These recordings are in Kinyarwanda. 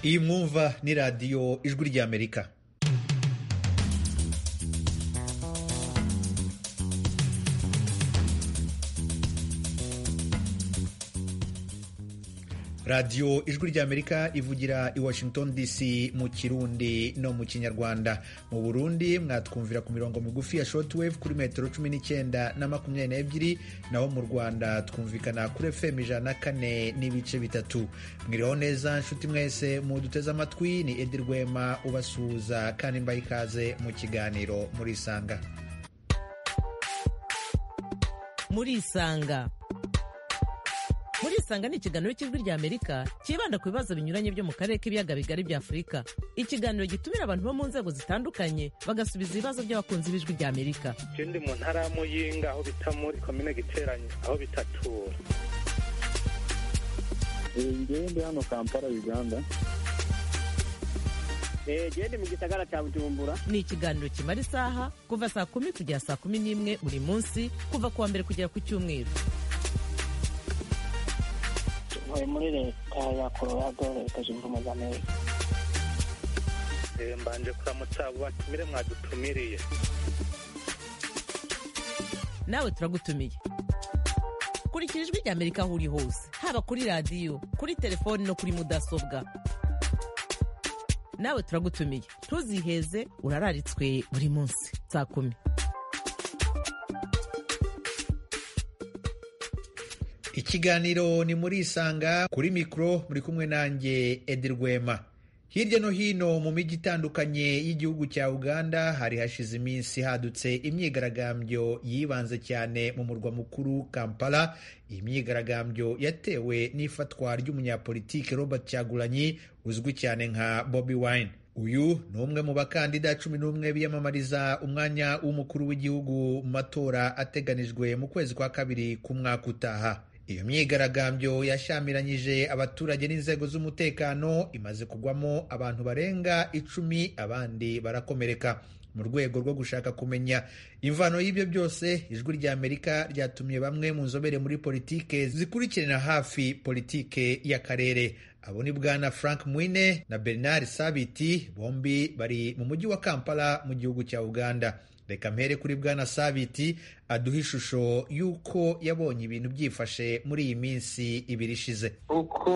iyi mwumva ni radiyo ijwi ry'amerika radiyo ijwi ry'amerika ivugira i washington dc mu kirundi no mu kinyarwanda mu burundi mwatwumvira ku mirongo migufi ya shortwave kuri metero cumi n'icyenda na makumyabiri n'ebyiri naho mu rwanda twumvikana kuri fm ijana na kane n'ibice bitatu mwiriho neza nshuti mwese muduteze amatwi ni edi rwema ubasuhuza kandi mbaha ikaze mu kiganiro murisanga murisanga murisanga ni ikiganiro cy'ijwi rya amerika cyibanda ku bibazo binyuranye byo mu karere k'ibiyaga bigari bya afurika ikiganiro gitumira abantu bo mu nzego zitandukanye bagasubiza ibibazo by'abakunzi b'ijwi rya amerika ndi mu ntara ya muyinga aho bita muri komine giteranye aho bitatura ndi hano kampala uganda gende mu gisagara cya bujumbura ni ikiganiro kimara isaha kuva saa kumi kugera saa kumi n'imwe buri munsi kuva ku wa mbere kugera ku cyumweru ntuye muri leta ya colorado leta zunze ubumwe za amerika mbanje kuramutsa abo batumire mwadutumiriye nawe turagutumiye kurikira ijwi rya amerika aho uri hose haba kuri radiyo kuri telefoni no kuri mudasobwa nawe turagutumiye ntuziheze urararitswe buri munsi saa kumi ikiganiro ni muri isanga kuri mikoro muri kumwe nanjye edi rwema hirya no hino mu mijyi itandukanye y'igihugu cya uganda hari hashize iminsi hadutse imyigaragambyo yibanze cyane mu murwa mukuru kampala iyi myigaragambyo yatewe n'ifatwa ry'umunyapolitike robert cyagulanyi uzwi cyane nka bobi wine uyu ni umwe mu bakandida cumi n'umwe biyamamariza umwanya w'umukuru w'igihugu mu matora ateganijwe mu kwezi kwa kabiri k'umwaka utaha iyo myigaragambyo yashamiranyije abaturage n'inzego z'umutekano imaze kugwamo abantu barenga icumi abandi barakomereka mu rwego rwo gushaka kumenya imvano y'ibyo byose ijwi rya amerika ryatumiye bamwe mu nzobere muri politike zikurikirana hafi politike y'akarere abo ni bwana frank mwine na bernard sabiti bombi bari mu mujyi wa kampala mu gihugu cya uganda reka mpere kuri bwana sabiti aduha ishusho y'uko yabonye ibintu byifashe muri iyi minsi ibiri ishize uko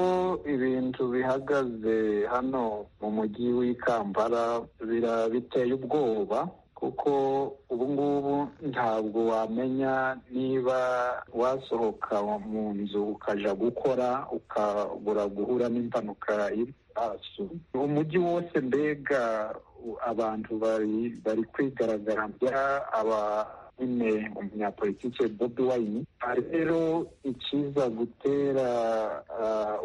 ibintu bihagaze hano mu mujyi w'ikambara biteye ubwoba kuko ubu ngubu ntabwo wamenya niba wasohoka mu nzu ukajya gukora ukabura guhura n'impanuka y'ibisasu umujyi wose mbega abantu bari bari kwigaragambya aba nyine umunyapolitike bobi wayini rero ikiza gutera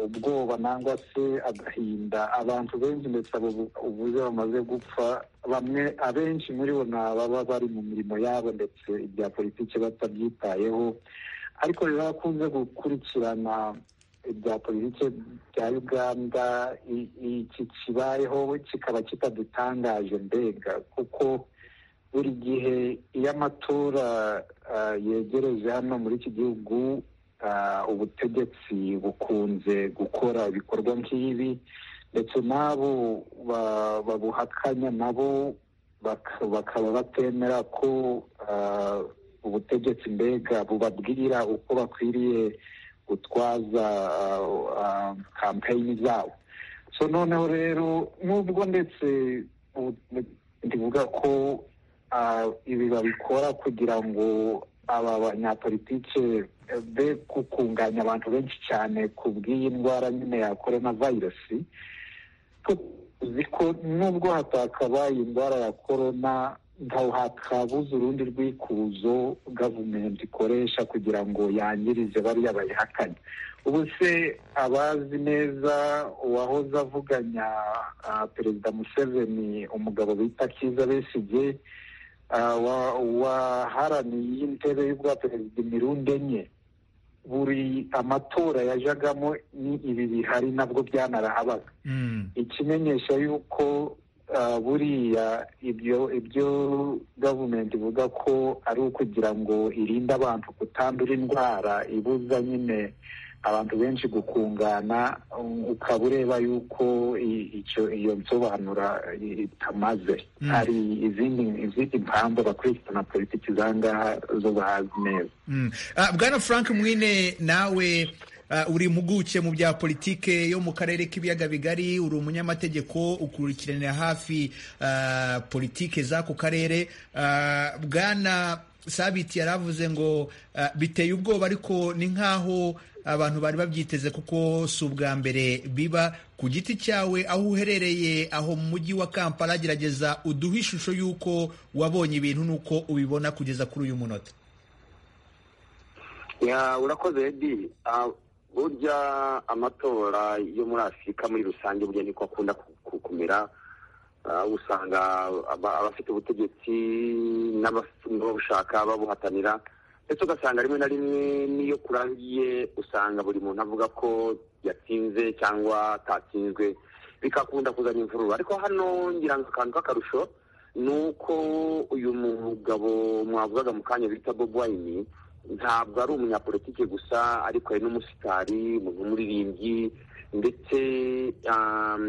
ubwoba nangwa se agahinda abantu benshi ndetse abo ubuze bamaze gupfa bamwe abenshi muri bo ni ababa bari mu mirimo yabo ndetse ibya politiki batabyitayeho ariko rero bakunze gukurikirana ibya politiki bya uganda iki kibayeho kikaba kitadutangaje mbega kuko buri gihe iyo amatora yegereje hano muri iki gihugu ubutegetsi bukunze gukora ibikorwa nk'ibi ndetse n'abo babuhakanya nabo bakaba batemera ko ubutegetsi mbega bubabwira uko bakwiriye gutwaza kampeyini zabo so noneho rero nubwo ndetse ndivuga ko ibi babikora kugira ngo aba banyapolitike be gukunganya abantu benshi cyane ku bw'iyi ndwara nyine ya korona virusi ko nubwo hatakabaye indwara ya korona ntaho hakabuze urundi rwikuzo gavumenti ikoresha kugira ngo yangirize bariya bayihakanye ubu se abazi neza uwahoze avuganya perezida museveni umugabo bita kiza besigye waharaniye intebe y'ubwa perezida imirundi enye buri amatora yajagamo ni ibi bihari nabwo byanahabaga ikimenyesha y'uko buriya ibyo ibyo gavumenti ivuga ko ari ukugira ngo irinde abantu kutandura indwara ibuza nyine abantu benshi gukungana ukaba ureba yuko i- icyo iyo nsobanura i- itamaze Mm. hari izindi izindi mpamvu abakurikirana politiki za ngaha zo bahazi neza Mm. Ah, bwana frank mwine nawe ah, uri impuguke mu bya politike yo mu karere k'ibiyaga bigari uri umunyamategeko ukurikiranira hafi ah, politike z'ako karere Ah, bwana sabiti yaravuze ngo ah, biteye ubwoba ariko ni nk'aho abantu bari babyiteze kuko si ubwa mbere biba ku giti cyawe aho uherereye aho mu mujyi wa kampala gerageza uduhe ishusho y'uko wabonye ibintu n'uko ubibona kugeza kuri uyu munota Ya, urakoze edi Ah, burya amatora yo muri afurika muri rusange burya niko akunda ku- ku- kumera Ah, usanga aba- abafite ubutegetsi n'abaf- n'ababushaka babuhatanira ndetse ugasanga rimwe na rimwe n'iyo kurangiye usanga buri muntu avuga ko yatsinze cyangwa atatsinzwe bikakunda kuzana imvururu ariko hano ngira ngo akantu k'akarusho ni uko uyu mugabo mwavugaga mu kanya bita bob wayini ntabwo ari umunyapolitike gusa ariko ari n'umusitari umuntu w'umuririmbyi ndetse um,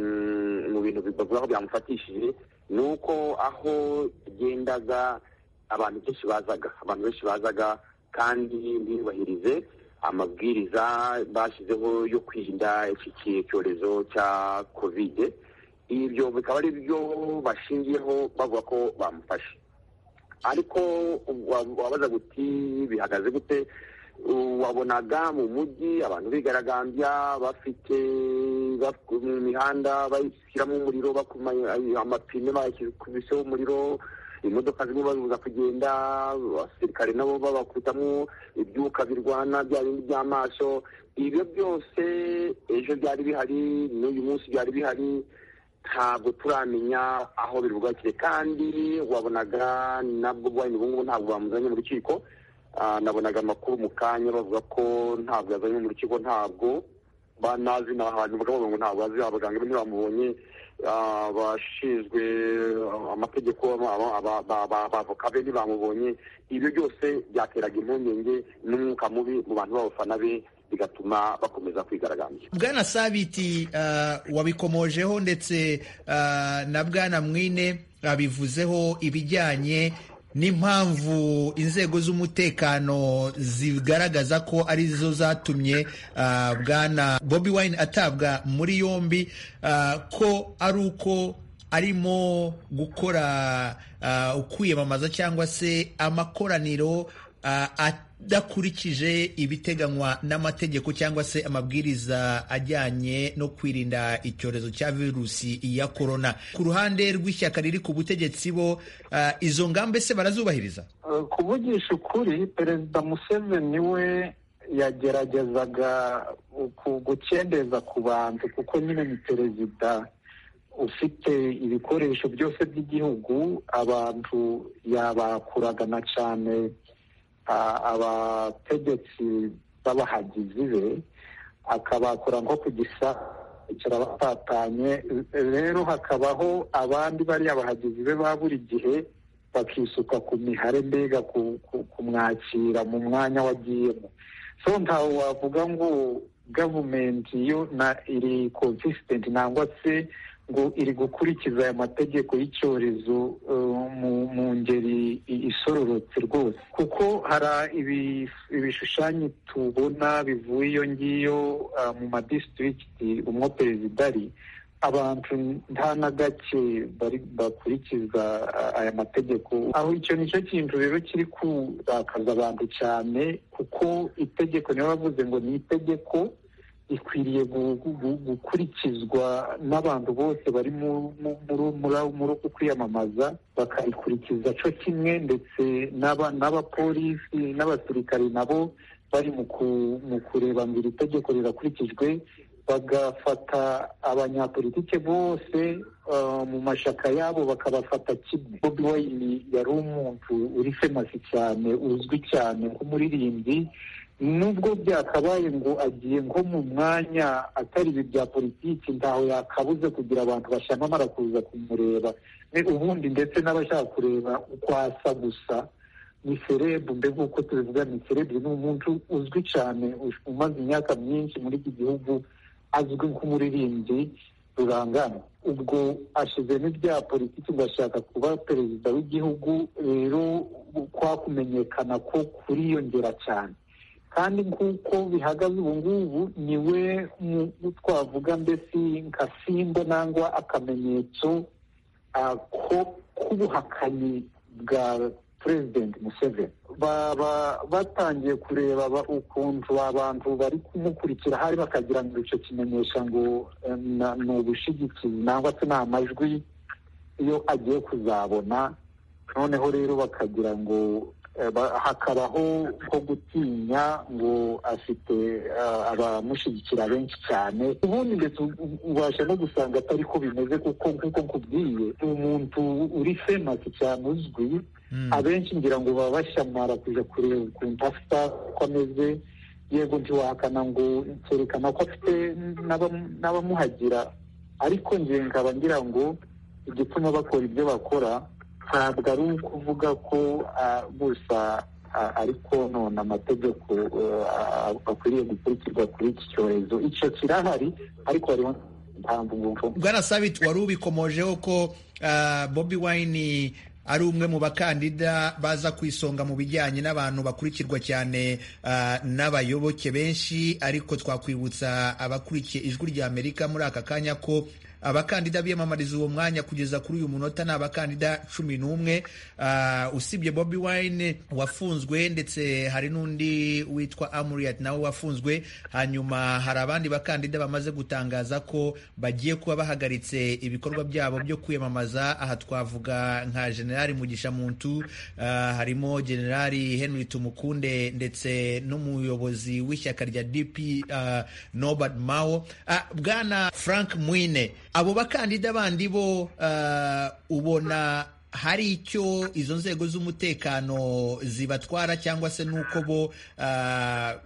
mu bintu bi- bavuga ko byamufatishije ni uko aho yagendaga abantu benshi bazaga abantu benshi bazaga kandi ntibahirize amabwiriza bashyizeho yo kwirinda iki ki- cyorezo cya kovide ibyo bikaba ari byo bashingiyeho bavuga ko bamufashe ariko wa- wabaza guti bihagaze gute Uh, wabonaga mu mujyi abantu bigaragambya bafite baf- mu mihanda bashyiramo umuriro bakuma ay- amapine bakubiseho umuriro imodoka zimwe bazibuza kugenda abasirikare nabo babakubitamo ibyuka birwana bya bindi by'amaso ibyo byose ejo byari bihari n'uyu munsi byari bihari ntabwo turamenya aho birugakiye kandi wabonaga nabwo bwanyu ubu ngubu ntabwo bamuzanye mu rukiko Ah, nabonaga amakuru mu kanya bavuga ko ntabwo yazanywe mu rukiko ntabwo banazi ni ahantu bavuga ngo ntabwo azi abaganga be ntibamubonye Ah, abashinzwe ah, amategeko aba- aba- aba- aba- abavoka be ntibamubonye ibyo byose byateraga impungenge n'umwuka mubi mu bantu b'abafana be bigatuma bakomeza kwigaragambya bwana sabiti uh, wabikomojeho ndetse uh, na bwana mwine abivuzeho ibijyanye n'impamvu inzego z'umutekano zigaragaza ko ari zo zatumye uh, bwana bobi wine atabwa muri yombi uh, ko ari uko arimo gukora uh, ukwiyamamaza cyangwa se amakoraniro uh, adakurikije ibiteganywa n'amategeko cyangwa se amabwiriza ajyanye no kwirinda icyorezo cya virusi ya korona ku ruhande rw'ishyaka riri ku butegetsi bo uh, izo ngamba se barazubahiriza Uh, kuvugisha ukuri perezida museveni we yageragezaga uku- gukendeza ku bantu kuko nyine ni perezida ufite ibikoresho byose by'igihugu abantu yabakuraga na cyane ah, abategetsi b'abahagizi be akabakura nko ku gisa bicara batatanye rero hakabaho abandi bariya bahagizi be ba buri gihe bakisuka ku mihare mbega ku- ku- kumwakira mu mwanya wagiyemo so ntawe wavuga ngo gavumenti yo na iri consistent nangwa se ngo iri gukurikiza aya mategeko y'icyorezo eh, mu, mu ngeri i- isororotse rwose kuko hari ibi- ibishushanyo tubona bivuye iyo ngiyo ah, mu madistrict umwo perezida ari abantu nta na gake bari bakurikiza a- aya mategeko aho icyo ni cyo kintu rero kiri kurakaza abantu cyane kuko itegeko niyo bavuze ngo ni itegeko ikwiriye gu- gu- gu- gukurikizwa n'abantu bose bari mu- mu- muri- muri- muri uku kwiyamamaza bakarikurikiza cyo kimwe ndetse n'aba- n'abapolisi n'abasirikari nabo bari mu ku- mu kureba ngo iri tegeko rirakurikijwe bagafata abanyapolitike bose uh, mu mashyaka yabo bakabafata kimwe bobi wayini yari umuntu uri femasi cyane uzwi cyane nk'umuririmbyi nubwo byakabaye ngo agiye nko mu mwanya atari ibi bya politiki ntaho yakabuze kugira abantu bashyamamara kuza kumureba Ni ubundi ndetse n'abashaka kureba uko asa gusa ni serebu mbega uko tubivuga ni serebu ni umuntu uzwi cyane umaze imyaka myinshi muri iki gihugu azwi nk'umuririmbyi rurangana ubwo ashizemo ibya politiki ngo ashaka kuba perezida w'igihugu rero kwa kumenyekana ko kuriyongera cyane kandi nk'uko bihagaze ubu ngubu ni we twavuga mbese nka simbo nangwa akamenyetso ko k'ubuhakanyi bwa perezidenti museveni baba batangiye kureba ukuntu abantu bari kumukurikira hari bakagira ngo icyo kimenyesha ngo ni ubushigikizi nangwa se ni amajwi iyo agiye kuzabona noneho rero bakagira ngo hakabaho nko gutinya ngo afite abamushyigikira benshi cyane ubundi ndetse ubasha no gusanga atari ko bimeze kuko nk'uko nkubwiye umuntu uri femasi cyane uzwi abenshi ngira ngo baba bashamara kujya kureba ukuntu afite uko ameze yego ntiwahakana ngo cyerekana ko afite n'abamuhagira ariko ngira nkaba ngira ngo igituma bakora ibyo bakora ntabwo ari ukuvuga ko gusa ariko none amategeko akwiriye gukurikirwa kuri iki cyorezo icyo kirahari ariko hariho impamvu ngufu bwana sabiti wari ubikomojeho ko bobi wayini ari umwe mu bakandida baza ku isonga mu bijyanye n'abantu bakurikirwa cyane n'abayoboke benshi ariko twakwibutsa abakurikiye ijwi rya amerika muri aka kanya ko abakandida biyamamariza uwo mwanya kugeza kuri uyu munota ni abakandida cumi n'umwe usibye bobi wine wafunzwe ndetse hari n'undi witwa amuriyati nawe wafunzwe hanyuma hari abandi bakandida bamaze gutangaza ko bagiye kuba bahagaritse ibikorwa byabo byo kwiyamamaza aha twavuga nka generali mugisha muntu harimo generali henry tumukunde ndetse n'umuyobozi w'ishyaka rya dp nobert mao bwana frank mwine abo bakandida bandi bo ubona hari icyo izo nzego z'umutekano zibatwara cyangwa se n'uko bo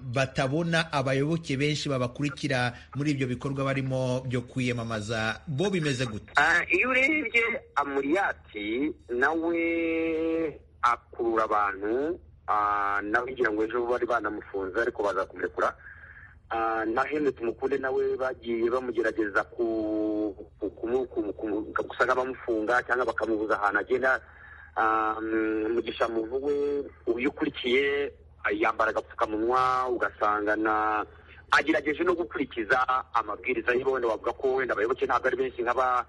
batabona abayoboke benshi babakurikira muri ibyo bikorwa barimo byo kwiyamamaza bo bimeze gute iyo urebye amuriyati nawe akurura abantu nawe ngira ngo ejo bari banamufunze ariko baza kumurekura na henry tumukunde nawe bagiye bamugerageza gusa nk'abamufunga cyangwa bakamubuza ahantu agenda mugisha muntu we uyu ukurikiye yambara agapfukamunwa ugasanga na agerageje no gukurikiza amabwiriza ye wenda wavuga ko wenda abayoboke ntabwo ari benshi nk'aba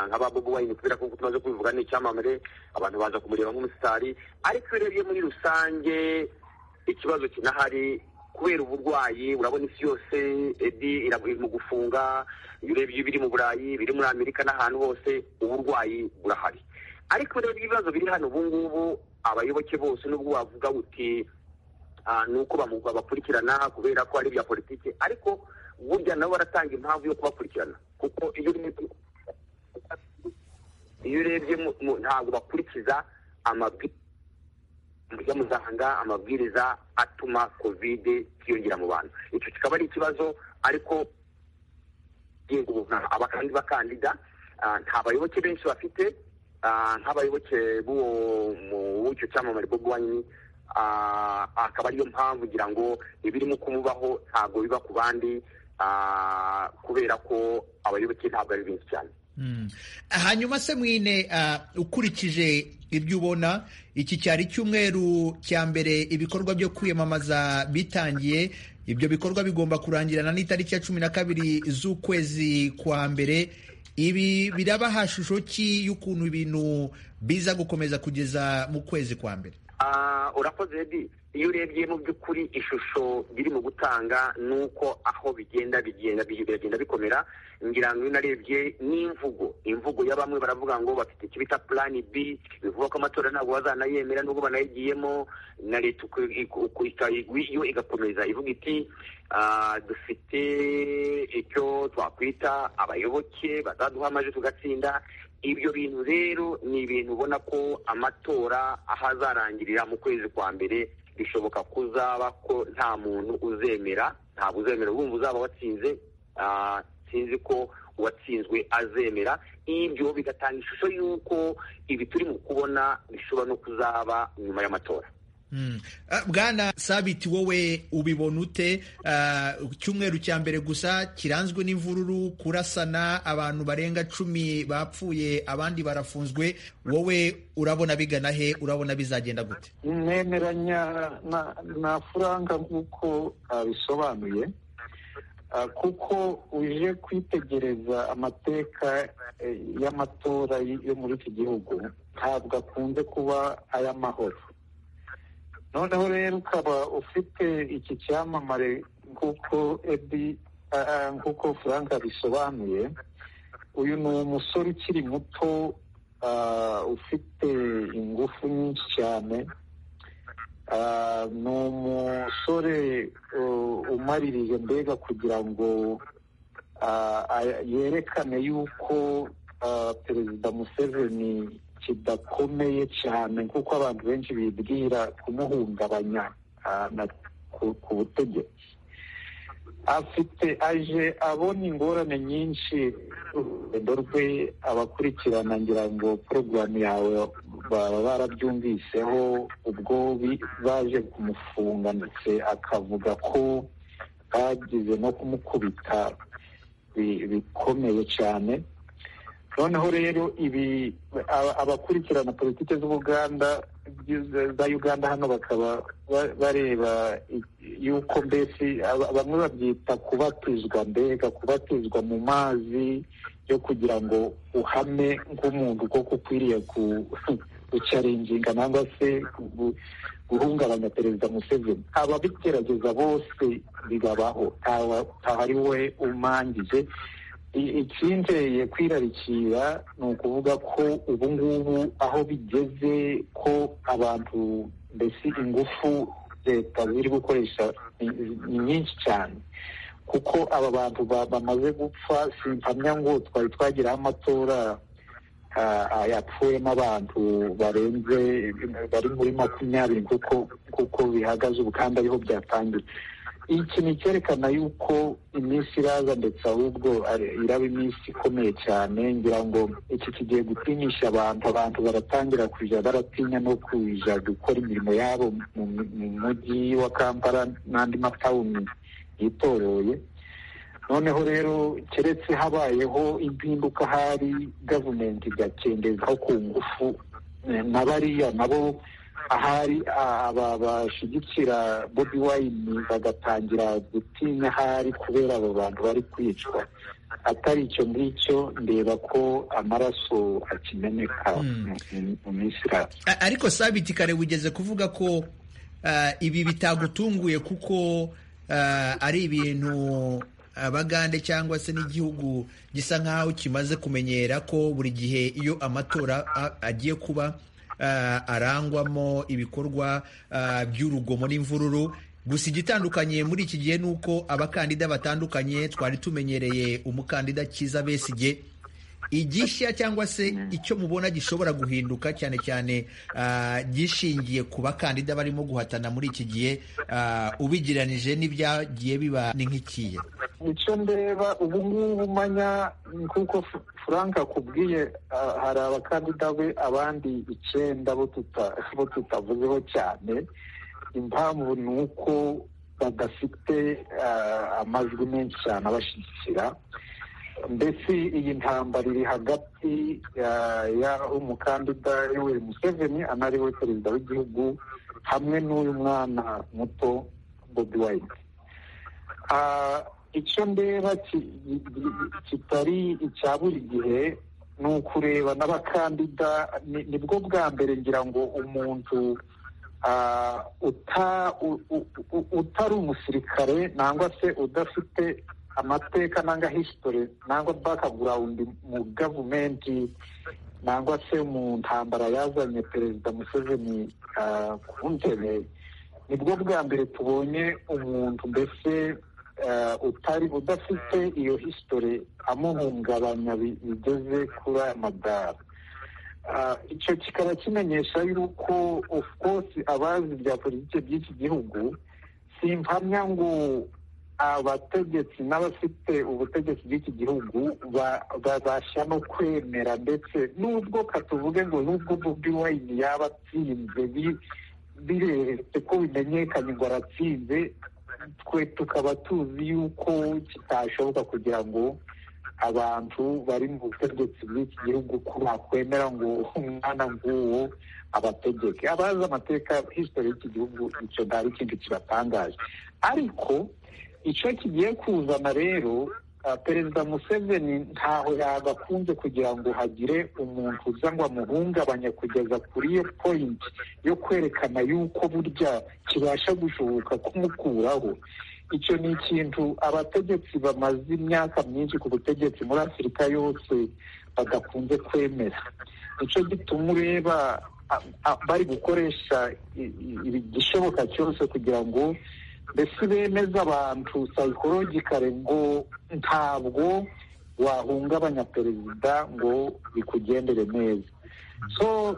nk'aba bobo wayini kubera ko tumaze kubivuga ni icyamamare abantu baza kumureba nk'umusitari ariko iyo urebye muri rusange ikibazo kinahari kubera uburwayi urabona isi yose edi mu gufunga iyo urebye ibiri mu burayi biri muri amerika n'ahantu hose uburwayi burahari ariko rero ibibazo biri hano ubu ngubu abayoboke bose nubwo wavuga uti ni uko bakurikirana kubera ko ari ibya politiki ariko burya nabo baratanga impamvu yo kubakurikirana kuko iyo urebye ntabwo bakurikiza amabwiriza muzahanga amabwiriza atuma kovide yiyongera mu bantu icyo kikaba ari ikibazo ariko abakandi bakandida nta bayoboke benshi bafite nk'abayoboke b'icyo cyamamare bwo guhanyi akaba ariyo mpamvu ngira ngo ibirimo kumubaho ntabwo biba ku bandi kubera ko abayoboke ntabwo ari benshi cyane hanyuma se mwine ukurikije ibyo ubona iki cyari icyumweru cya mbere ibikorwa byo kwiyamamaza bitangiye ibyo bikorwa bigomba kurangirana n'itariki ya cumi na kabiri z'ukwezi kwa mbere ibi birabaha shusho ki y'ukuntu ibintu biza gukomeza kugeza mu kwezi kwa mbere urakoze bi iyo urebye mu by'ukuri ishusho birimo gutanga ni uko aho bigenda bigenda biragenda bikomera ngira ngo iyo unarebye n'imvugo imvugo ya bamwe baravuga ngo bafite icyo bita purani bi bivuga ko amatora ntabwo bazanayemera nubwo banayigiyemo na leta yo igakomeza ivuga iti dufite icyo twakwita abayoboke bazaduha amajwi tugatsinda ibyo bintu rero ni ibintu ubona ko amatora aho azarangirira mu kwezi kwa mbere bishoboka ko uzaba ko nta muntu uzemera ntabwo uzemera wumva uzaba watsinze sinzi ko uwatsinzwe azemera ibyo bigatanga ishusho y'uko ibi turimo kubona bishobora no kuzaba nyuma y'amatora bwana sabiti wowe ubibona ute cyumweru cya mbere gusa kiranzwe n'imvururu kurasana abantu barenga cumi bapfuye abandi barafunzwe wowe urabona bigana he urabona bizagenda gute nemeranya na furanga nk'uko abisobanuye kuko uje kwitegereza amateka y'amatora yo muri iki gihugu ntabwo akunze kuba ay'amahoro noneho rero ukaba ufite iki cyamamare nk'uko edi nk'uko frank abisobanuye uyu ni umusore ukiri muto ufite ingufu nyinshi cyane ni umusore umaririje mbega kugira ngo yerekane yuko perezida museveni kidakomeye cyane nk'uko abantu benshi bibwira kumuhungabanya ku butegetsi afite aje abona ingorane nyinshi urugendo rwe abakurikirana ngira ngo porogaramu yawe baba barabyumviseho ubwo baje kumufunga ndetse akavuga ko bagize no kumukubita bikomeye cyane noneho rero ibi abakurikirana politiki z'ubuganda za uganda hano bakaba bareba yuko mbese bamwe babyita kubatizwa mbega kubatizwa mu mazi yo kugira ngo uhame nk'umuntu koko ukwiriye gucaringinga cyangwa se guhungabanya perezida museveni ababigerageza bose bibabaho ari we umangije icyinteye kwirarikira ni ukuvuga ko ubu ngubu aho bigeze ko abantu mbese ingufu leta ziri gukoresha ni nyinshi cyane kuko aba bantu bamaze gupfa simpamya ngo twari twagiraho amatora yapfuyemo abantu barenze bari muri makumyabiri kuko bihagaze ubu kandi ariho byatangiye iki ni icyerekana yuko iminsi iraza ndetse ahubwo iraba iminsi ikomeye cyane ngira ngo iki kigiye gutinyisha abantu abantu baratangira kujya baratinya no kujya gukora imirimo yabo mu mujyi wa kampala n'andi matawuni yitoroye noneho rero keretse habayeho impinduka hari gavumenti igakenderaho ku ngufu na bariya nabo ahari aba bashyigikira bobi wayini bagatangira gutinya ahari kubera abo bantu bari kwicwa atari icyo ngicyo ndeba ko amaraso akimeneka mu minsi iraza ariko sabiti kare ugeze kuvuga ko ibi bitagutunguye kuko ari ibintu abagande cyangwa se n'igihugu gisa nk'aho kimaze kumenyera ko buri gihe iyo amatora agiye kuba arangwamo ibikorwa by'urugomo n'imvururu gusa igitandukanye muri iki gihe ni uko abakandida batandukanye twari tumenyereye umukandida Kiza Besigye igishya cyangwa se icyo mubona gishobora guhinduka cyane cyane gishingiye ku bakandida barimo guhatana muri iki gihe ubigereranije n'ibyagiye biba ni nk'ikiye icyo ndeba ubu ngubu umanya nk'uko frank akubwiye hari abakandida be abandi icyenda bo tutavuzeho cyane impamvu ni uko badafite amajwi menshi cyane abashyigikira mbese iyi ntambara iri hagati y'umukandida yoweri museveni anari we perezida w'igihugu hamwe n'uyu mwana muto bobi wayini icyo ndeba kitari icya buri gihe ni ukureba n'abakandida nibwo bwa mbere ngira ngo umuntu utari umusirikare nangwa se udafite amateka nanga history nangwa background mu government nangwa se mu ntambara yazanye perezida museveni ku ntebe nibwo bwa mbere tubonye umuntu mbese utari udafite iyo history amuhungabanya bigeze kuri aya madara icyo kikaba kimenyesha yuko of course abazi bya politiki by'iki gihugu simpamya ngo abategetsi n'abafite ubutegetsi bw'iki gihugu babasha no kwemera ndetse nubwo katuvuge ngo nubwo bobi wayini yaba atsinze bireretse ko bimenyekanye ngo aratsinze twe tukaba tuzi yuko kitashoboka kugira ngo abantu bari mu butegetsi bw'iki gihugu ko bakwemera ngo umwana ng'uwo abategeke abazi amateka histori y'iki gihugu icyo nta ikindi kibatangaje ariko icyo kigiye kuzana rero perezida museveni ntaho yagakunze kugira ngo hagire umuntu uza ngo amuhungabanye kugeza kuri iyo poyinti yo kwerekana yuko burya kibasha gushoboka kumukuraho icyo ni ikintu abategetsi bamaze imyaka myinshi ku butegetsi muri afurika yose badakunze kwemera nicyo gituma ureba bari gukoresha igishoboka cyose kugira ngo mbese bemeza abantu sayikorogikare ngo ntabwo wahungabanya perezida ngo bikugendere neza so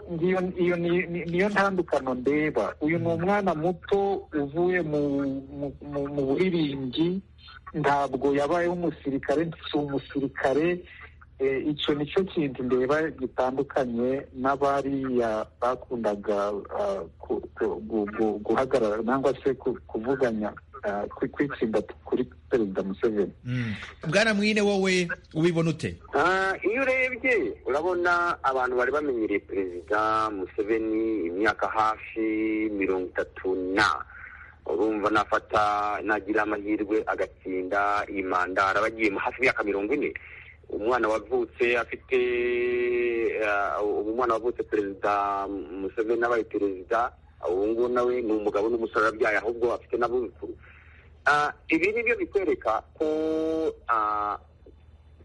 iyo niyo ntandukano ndeba uyu ni umwana muto uvuye mu buririmbyi ntabwo yabayeho umusirikare si umusirikare icyo ni cyo kintu ndeba gitandukanye n'abariya bakundaga guhagarara cyangwa se kuvuganya kwitsinda kuri perezida museveni bwana mwine wowe ubibona ute iyo urebye urabona abantu bari bamenyereye perezida museveni imyaka hafi mirongo itatu na urumva nafata nagira amahirwe agatsinda iyi manda araba agiye hafi imyaka mirongo ine umwana wavutse afite umwana wavutse perezida museveni n'abaye perezida ubu ngubu nawe ni umugabo n'umusore arabyaye ahubwo afite n'abuzukuru ibi ni byo bikwereka ko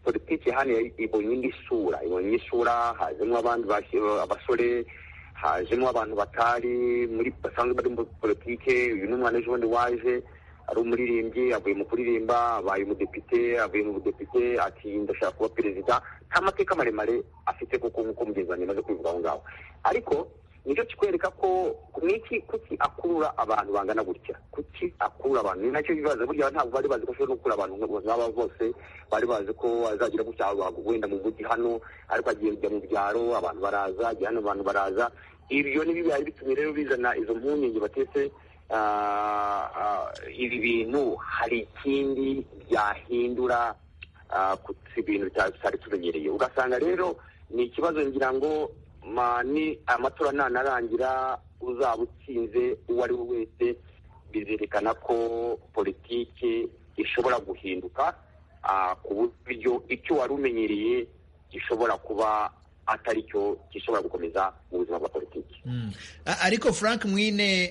politiki hano ibonye indi sura ibonye isura hajemo abandi abasore hajemo abantu batari muri basanzwe bari muri politiki uyu ni umwana ejo bundi waje ari umuririmbyi avuye mu kuririmba abaye umudepite avuye mu budepite ati ndashaka kuba perezida nta mateka maremare afite kuko nk'uko mugenzi wanjye amaze kubivuga aho ngaho ariko nicyo kikwereka ko niki kuki akurura abantu bangana gutya kuki akurura abantu ni nacyo bibaza burya ntabwo bari bazi ko ashobora no gukurura abantu nk'aba bose bari bazi ko azagira gutya wenda mu mujyi hano ariko agiye kujya mu byaro abantu baraza ajya hano abantu baraza ibyo ni bibaye bitumye rero bizana izo mpungenge batetse ibi bintu hari ikindi byahindura ku bintu tutari tumenyereye ugasanga rero ni ikibazo ngira ngo ni amatora ntanarangira uzaba utsinze uwo ari we wese bizerekana ko politiki ishobora guhinduka ku buryo icyo wari umenyereye gishobora kuba atari cyo gishobora gukomeza mu buzima bwa politiki ariko frank mwine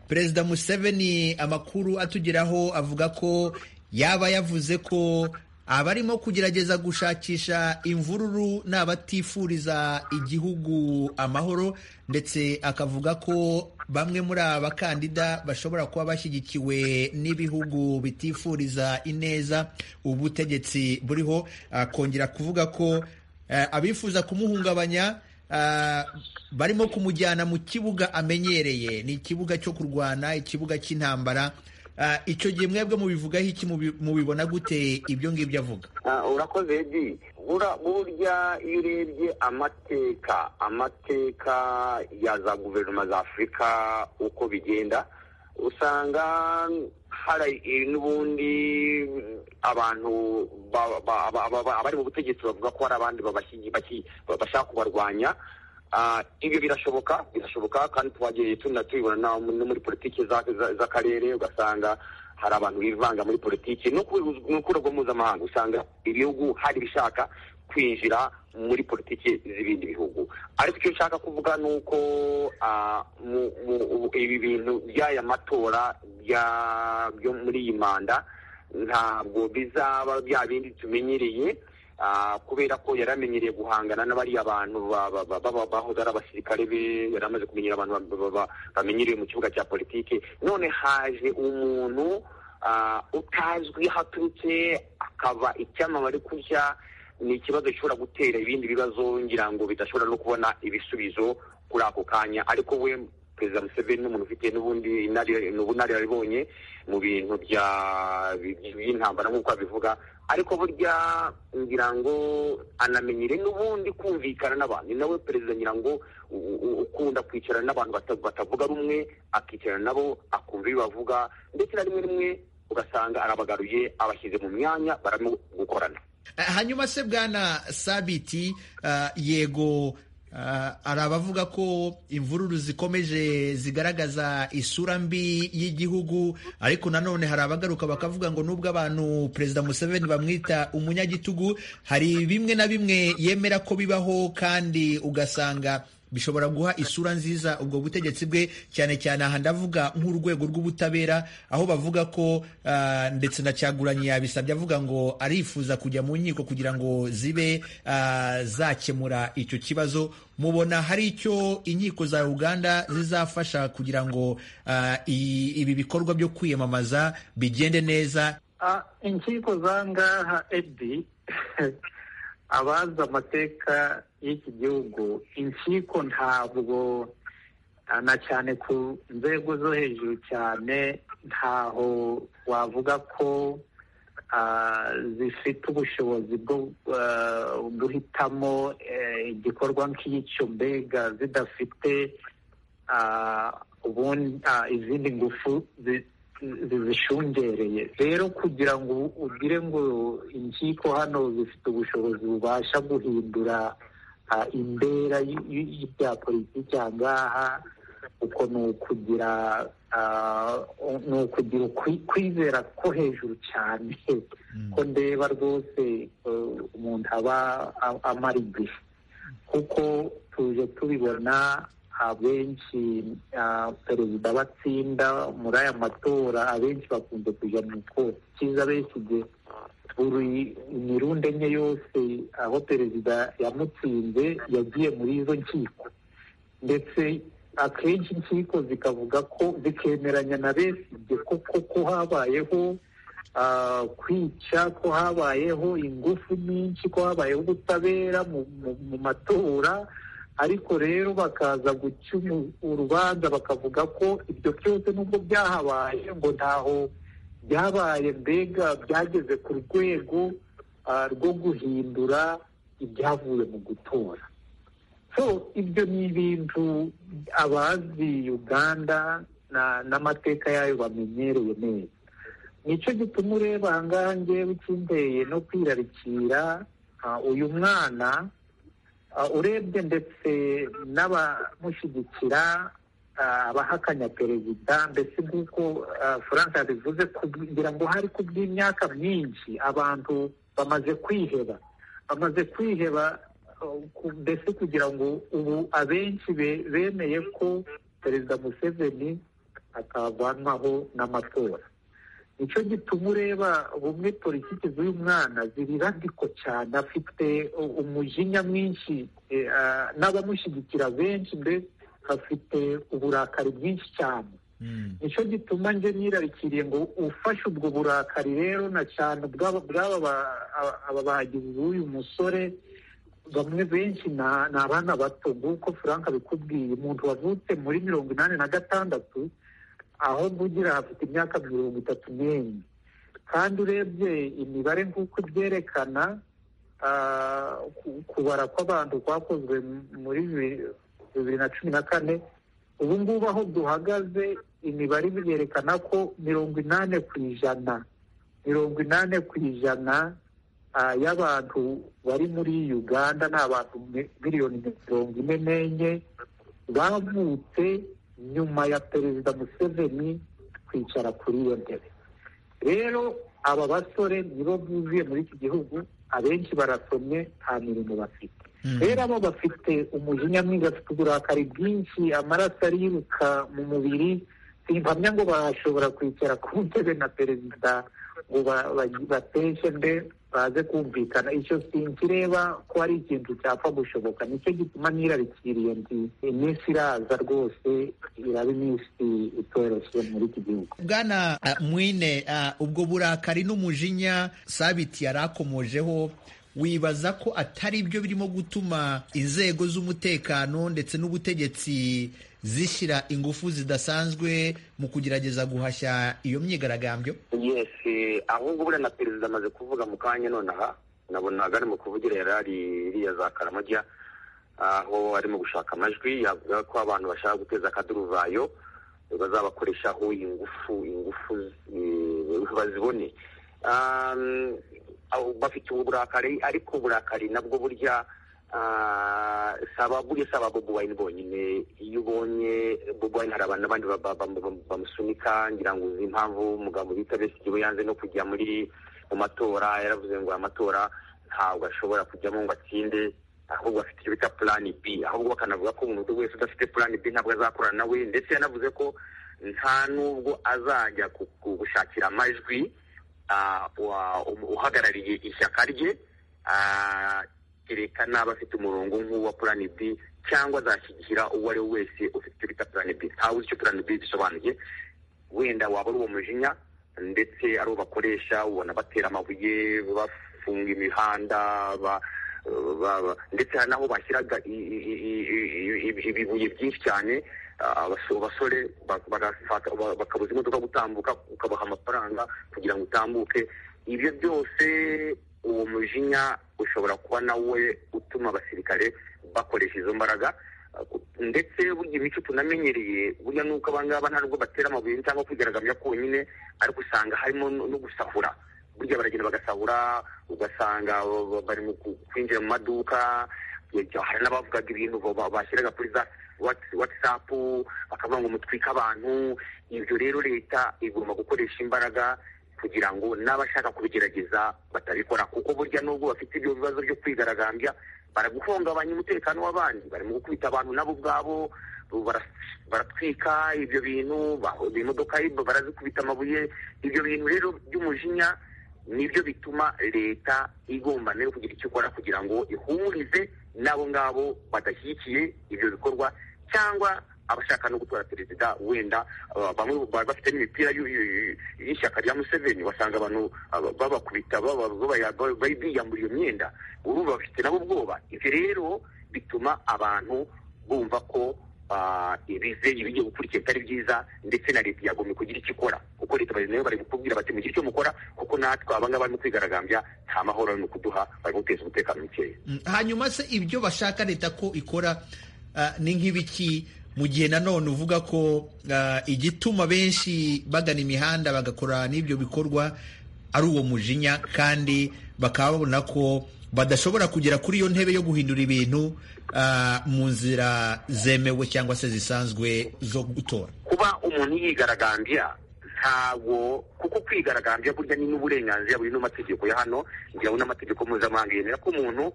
perezida museveni amakuru atugeraho avuga ko yaba yavuze ko abarimo kugerageza gushakisha imvururu ni abatifuriza igihugu amahoro ndetse akavuga ko bamwe muri aba bakandida bashobora kuba bashyigikiwe n'ibihugu bitifuriza ineza ubutegetsi buriho akongera kuvuga ko abifuza kumuhungabanya barimo kumujyana mu kibuga amenyereye ni ikibuga cyo kurwana ikibuga cy'intambara icyo gihe mwebwe mubivugaho iki mubibona gute ibyo ngibyo avuga urakoze edi burya iyo urebye amateka amateka ya za guverinoma za afurika uko bigenda usanga hari n'ubundi abantu abari mu butegetsi bavuga ko hari abandi bashaka kubarwanya ibyo birashoboka birashoboka kandi twagiye tunatubibona no muri politiki z'akarere ugasanga hari abantu bivanga muri politiki no ku rwego mpuzamahanga usanga ibihugu hari ibishaka kwinjira muri politiki z'ibindi bihugu ariko icyo nshaka kuvuga ni uko ibi bintu by'aya matora byo muri iyi manda ntabwo bizaba bya bindi tumenyereye kubera ko yari amenyereye guhangana n'abariya bantu bahoze ari abasirikare be yari amaze kumenyera abantu bamenyereye mu kibuga cya politiki none haje umuntu utazwi aho aturutse akaba icyamamare kurya ni ikibazo gishobora gutera ibindi bibazo ngira ngo bidashobora no kubona ibisubizo kuri ako kanya ariko we perezida museveni ni umuntu ufite n'ubundi ubunararibonye mu bintu by'intambara nk'uko abivuga ariko burya ngira ngo anamenyere n'ubundi kumvikana n'abantu ni nawe perezida ngira ngo u- u- ukunda kwicarana n'abantu bata- batavuga rumwe akicarana nabo akumva ibyo bavuga ndetse na rimwe rimwe ugasanga arabagaruye abashyize mu myanya barimo gukorana hanyuma se bwana sabiti ah, yego ah, hari abavuga ko imvururu zikomeje zigaragaza isura mbi y'igihugu ariko nanone hari abagaruka bakavuga ngo nubwo abantu perezida museveni bamwita umunyagitugu hari bimwe na bimwe yemera ko bibaho kandi ugasanga bishobora guha isura nziza ubwo butegetsi bwe cyane cyane aha ndavuga nk'urwego rw'ubutabera aho bavuga ko ah, ndetse na cyaguranye yabisabye avuga ngo arifuza kujya mu nkiko kugira ngo zibe ah, zakemura icyo kibazo mubona hari icyo inkiko za uganda zizafasha kugira ngo ah, i- ibi bikorwa byo kwiyamamaza bigende neza Ah, inkiko zangaha edi abazi amateka y'iki gihugu inkiko ntabwo ah, na cyane ku nzego zo hejuru cyane ntaho wavuga ko ah, zifite ubushobozi bwo ah, guhitamo eh, igikorwa nk'icyo mbega zidafite ah, ubundi ah, izindi ngufu zi- zizishungereye rero kugira ngo ugire ngo inkiko hano zifite ubushobozi bubasha guhindura ah, imbera y- y- y'ibya politiki aha ngaha uko ni ukugira ah, ni ukugira ukwi- kwizera ko hejuru cyane ko ndeba rwose eh, umuntu aba a- amara igihe kuko tuje tubibona abenshi ah, perezida batsinda muri aya matora abenshi bakunze kujya mu ikosi cyiza benshi igihe buri mirunde enye yose aho perezida yamutsinze yagiye muri izo nkiko ndetse akenshi inkiko zikavuga ko zikemeranya na besigye kuko ko habayeho ah, kwica ko habayeho ingufu nyinshi ko habayeho ubutabera mu- mu- mu matora ariko rero bakaza guca umu- urubanza bakavuga ko ibyo byose nubwo byahabaye ngo ntaho byabaye mbega byageze ku rwego ah, rwo guhindura ibyavuye mu gutora so ibyo ni ibintu abazi uganda na- n'amateka yayo bamenyereye neza nicyo gituma ureba aha ngaha ngewe ikindeye no kwirarikira ah, uyu mwana ah, urebye ndetse n'abamushyigikira ah, abahakanya perezida mbese nk'uko ah, frank yabivuze kugira ngo hari ku bw'imyaka myinshi abantu bamaze kwiheba bamaze kwiheba uh, ku- mbese kugira ngo ubu abenshi be- bemeye ko perezida museveni atavanwaho n'amatora nicyo gituma ureba bumwe politiki z'uyu mwana zirirandiko cyane afite u- umujinya mwinshi eh, ah, n'abamushyigikira benshi mbese afite uburakari bwinshi cyane Mm. nicyo gituma njye nirarikiriye ngo ufashe ubwo burakari rero na cyane bw'aba bw'aba ba- aba- aba bagizi b'uyu musore bamwe benshi na- ni abana bato nk'uko frank abikubwiye umuntu wavutse muri mirongo inani na gatandatu aho mvugira hafite imyaka mirongo itatu n'enye kandi urebye imibare nk'uko ibyerekana ah, ku- kubara kw'abantu kwakozwe m- muri bibiri- bibiri na cumi na kane ubu ngubu aho duhagaze imibare birerekana ko mirongo inani ku ijana mirongo inani ku ijana ah, y'abantu bari muri uganda ni abantu mi- miliyoni mirongo ine n'enye bavutse nyuma ya perezida museveni kwicara kuri iyo ntebe rero aba basore nibo buzuye muri iki gihugu abenshi barasomye nta mirimo bafite Mm. rero abo bafite umujinya mwinshi bafite uburakari bwinshi amaraso ariruka mu mubiri simpamya ngo bashobora kwicara ku ntebe na perezida ngo ba- ba- bateshe mbe baze kumvikana icyo sinkireba ko ari ikintu cyapfa gushoboka nicyo gituma nirarikiriye ndi iminsi iraza rwose iraba iminsi itoroshye muri iki gihugu bwana ah, mwine ah, ubwo burakari n'umujinya sabiti yari akomojeho wibaza ko atari byo birimo gutuma inzego z'umutekano ndetse n'ubutegetsi zishyira ingufu zidasanzwe mu kugerageza guhashya iyo myigaragambyo yes ahubwo buriya na perezida amaze kuvuga mu kanya nonaha nabona ari mu kuvugira yari ari iriya za karamajya aho arimo gushaka amajwi yavuga ko abantu bashaka guteza akaduruvayo bazabakoreshaho ingufu ingufu eh, bazibone Um, aho bafite uburakari ariko uburakari nabwo burya ah, saba burya saba bobo wayini bonyine iyo ubonye bobo wayini hari abantu abandi ba- ba- ba- bamusunika ngira ngo uzi impamvu umugabo bita besigiwe yanze no kujya muri mu matora yaravuze ngo aya matora ntabwo ashobora kujyamo ngo atsinde ahubwo afite icyo bita plan b ahubwo bakanavuga ko umuntu wese udafite plan b ntabwo azakorana nawe ndetse yanavuze ko nta n'ubwo azajya ku- ku- gushakira amajwi ah, wa- um- uhagarariye ishyaka rye ah, kereka n'aba afite umurongo nk'uwa plan b cyangwa azashyigikira uwo ari we wese ufite icyo bita plan b ntawe uzi icyo plan b bisobanuye wenda waba ari uwo mujinya ndetse ari uwo bakoresha ubona batera amabuye bafunga imihanda ba ba- ba- ndetse hari n'aho bashyiraga i- i- i- i- i- ibibuye byinshi cyane ah, abaso- abasore ba- bagafata- ba- bakabuza imodoka gutambuka ukabaha amafaranga kugira ngo utambuke ibyo byose uwo mujinya ushobora kuba nawe utuma abasirikare bakoresha izo mbaraga ah, ku- ndetse burya imico tunamenyereye burya nuko abangaba nta nubwo batera amabuye cyangwa kwigaragambya konyine ariko usanga harimo no no gusahura burya baragenda bagasahura ugasanga ba- bari mu ku- kwinjira mu maduka ya- hari n'abavugaga ibintu ba- ba- bashyiraga kuri za Whats- whatsapp bakavuga ngo mutwike abantu ibyo rero leta igomba gukoresha imbaraga kugira ngo n'abashaka kubigerageza batabikora kuko burya nubwo bafite ibyo bibazo byo kwigaragambya baraguhungabanya umutekano w'abandi barimo gukubita abantu nabo ubwabo bara- baratwika ibyo bintu ba- imodoka barazikubita amabuye ibyo bintu rero by'umujinya nibyo bituma leta igomba nayo kugira icyo ikora kugira ngo ihumurize n'abo ngabo badashyigikiye ibyo bikorwa cyangwa abashaka no gutora perezida wenda aba- bamwe bari bafite n'imipira y'u- y'u- y'ishyaka rya museveni wasanga abantu aba- babakubita baba- baba- baba- biyambura iyo myenda urumva bafite nabo ubwoba ibyo rero bituma abantu bumva ko ah, ibize ibigiye gukurikira bitari byiza ndetse na leta yagombye kugira icyo ikora kuko leta bari nayo bari kukubwira bati mugire icyo mukora kuko natwe abangaba barimo kwigaragambya nta mahoro ni ukuduha bari guteza umutekano mukeya Mm, hanyuma se ibyo bashaka leta ko ikora ah, ni nk'ibiki mu gihe nanone uvuga ko ah, igituma benshi bagana imihanda bagakora n'ibyo bikorwa ari uwo mujinya kandi bakaba babona ko badashobora kugera kuri iyo ntebe yo guhindura ibintu ah, mu nzira zemewe cyangwa se zisanzwe zo gutora kuba umuntu yigaragambya ntabwo kuko kwigaragambya burya ni n'uburenganzira buri n'amategeko ya hano njyewe n'amategeko mpuzamahanga yemera ko umuntu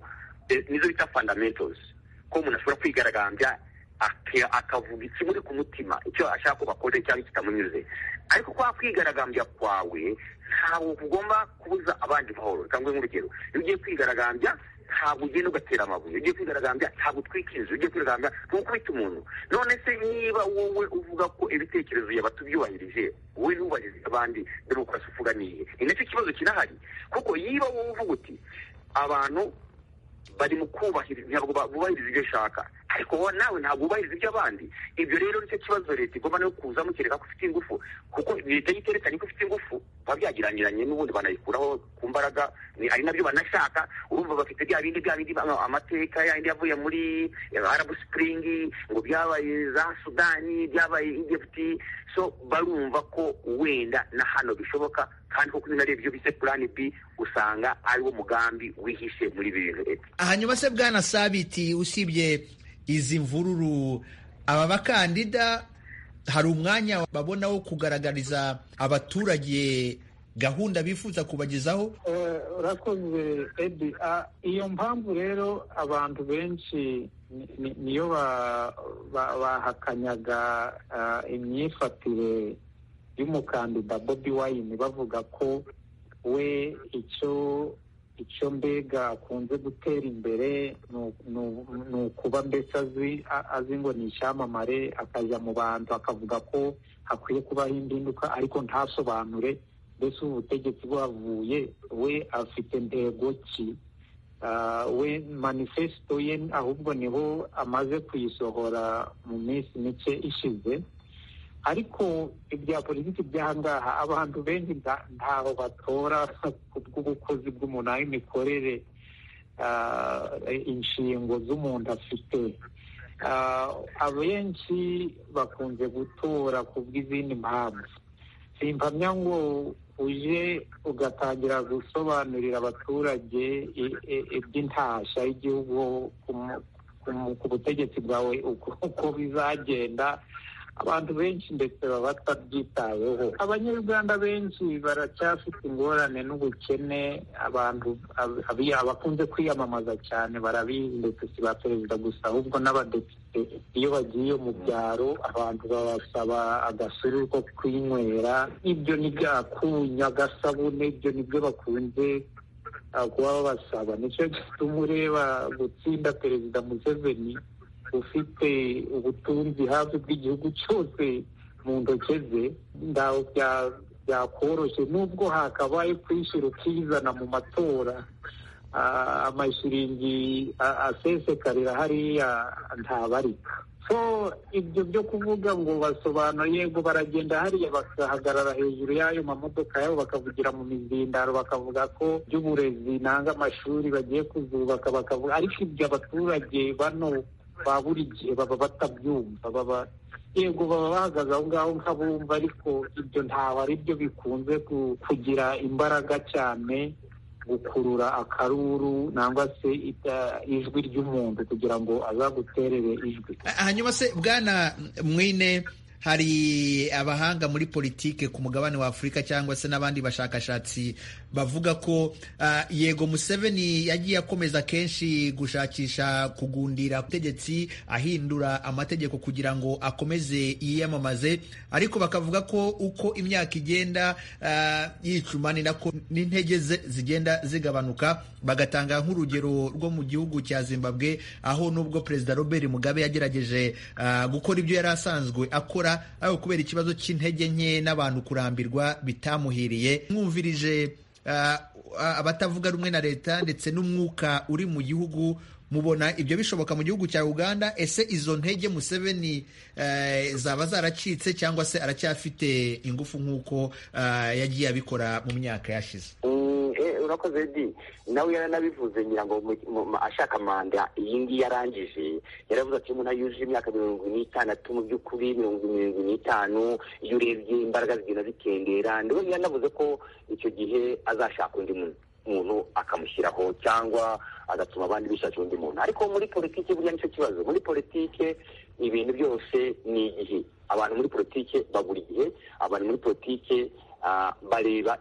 eh, nizo bita fundamentals ko umuntu ashobora kwigaragambya ake- akavuga ikimuri ku mutima icyo ashaka ko bakore cyangwa kitamunyuze ariko kwa kwigaragambya kwawe ntabwo ugomba kubuza abandi mahoro cyangwa nk'urugero iyo ugiye kwigaragambya ntabwo ugenda ugatera amabuye iyo ugiye kwigaragambya ntabwo utwika inzu iyo ugiye kwigaragambya ntukubita umuntu none se niba wowe uvuga ko ibitekerezo yaba tubyubahirije wowe ntubahirize abandi demokarasi ufuganiye ni nacyo kibazo kinahari kuko yiba wowe uvuga uti abantu bari mu kubahiriza ntabwo ba- bubahiriza ibyo ushaka ariko wowe nawe ntabwo wubahiriza iby'abandi ibyo rero nicyo kibazo leta igomba no kuza mukereka ko ufite ingufu kuko leta iyo iterekanye ko ufite ingufu biba byageranyiranye n'ubundi banayikuraho ku mbaraga ni- ari nabyo banashaka urumva bafite bya bindi bya bindi ama- amateka yandi yavuye muri arabu sipuringi ngo byabaye za sudani byabaye egiputi so barumva ko wenda na hano bishoboka kandi koko iyo unarebye ibyo bise purani b usanga ari wo mugambi wihishe muri ibi bintu leta hanyuma se bwana sabiti usibye izi mvururu aba bakandida hari umwanya babona wo kugaragariza abaturage gahunda bifuza kubagezaho Eh, urakoze edi Ah, iyo mpamvu rero abantu benshi ni- ni- niyo ba- ba- bahakanyaga ah, imyifatire y'umukandida bobi wayini bavuga ko we icyo icyo mbega akunze gutera imbere ni u- ni u- ni ukuba mbese azi a- azi ngo ni icyamamare akajya mu bantu akavuga ko hakwiye kubaho impinduka ariko ntasobanure mbese ubu butegetsi bwavuye we afite intego ki we manifesito ye ahubwo niho amaze kuyisohora mu minsi mike ishize ariko ibya politiki by'ahangaha abantu benshi ntaho batora bw'ubukozi bw'umuntu aho imikorere inshingo z'umuntu afite abenshi bakunze gutora ku bw'izindi mpamvu simpamya ngo uje ugatangira gusobanurira abaturage iby'intashya y'igihugu ku butegetsi bwawe uko bizagenda abantu benshi ndetse baba batabyitayeho abanyarwanda benshi baracyafite ingorane n'ubukene abantu abakunze kwiyamamaza cyane barabizi ndetse si ba perezida gusa ahubwo n'abadepite iyo bagiye mu byaro abantu babasaba agasuru ko kwinywera ibyo ni akunya agasabune ibyo nibyo bakunze kuba babasaba nicyo gituma ureba gutsinda perezida museveni ufite ubutunzi hafi bw'igihugu cyose mu ntoki ze ntaho byakoroshye nubwo hakabaye kwishyura ukizana mu matora amashiringi asesekarira hariya ntabarika ibyo byo kuvuga ngo basobanura yego baragenda hariya bagahagarara hejuru y'ayo mamodoka yabo bakavugira mu mizindaro bakavuga ko by'uburezi nanga amashuri bagiye kuzubaka bakavuga ariko ibyo abaturage bano ba buri gihe baba batabyumva baba yego baba bahagaze aho ngaho nk'abumva ariko ibyo ntabwo ari byo bikunze kugira imbaraga cyane gukurura akaruru nangwa se ijwi ry'umuntu kugira ngo azaguterere ijwi hanyuma se bwana mwine hari abahanga muri politike ku mugabane wa afurika cyangwa se n'abandi bashakashatsi bavuga ko uh, yego museveni yagiye akomeza kenshi gushakisha kugundira ubutegetsi ahindura amategeko kugira ngo akomeze yiyamamaze ariko bakavuga ko uko imyaka igenda uh, yicuma ni nako n'intege ze zigenda zigabanuka bagatanga nk'urugero rwo mu gihugu cya zimbabwe aho nubwo perezida robert mugabe yagerageje uh, gukora ibyo yari asanzwe akora aho kubera ikibazo cy'intege nke n'abantu kurambirwa bitamuhiriye mwumvirije abatavuga rumwe na leta ndetse n'umwuka uri mu gihugu mubona ibyo bishoboka mu gihugu cya uganda ese izo ntege museveni zaba zaracitse cyangwa se aracyafite ingufu nk'uko yagiye abikora mu myaka yashize urakoze di nawe yaranabivuze ngira ngo ashaka manda iyi ngiyi yarangije yaravuze ati umuntu yujuje imyaka mirongo n'itandatu mu by'ukuri mirongo mirongo n'itanu iyo urebye imbaraga zigenda zikendera ndabona yaranavuze ko icyo gihe azashaka undi muntu umuntu akamushyiraho cyangwa agatuma abandi bishakira undi muntu ariko muri politiki buriya nicyo kibazo muri politiki ibintu byose ni igihe abantu muri politiki babura igihe abantu muri politiki bareba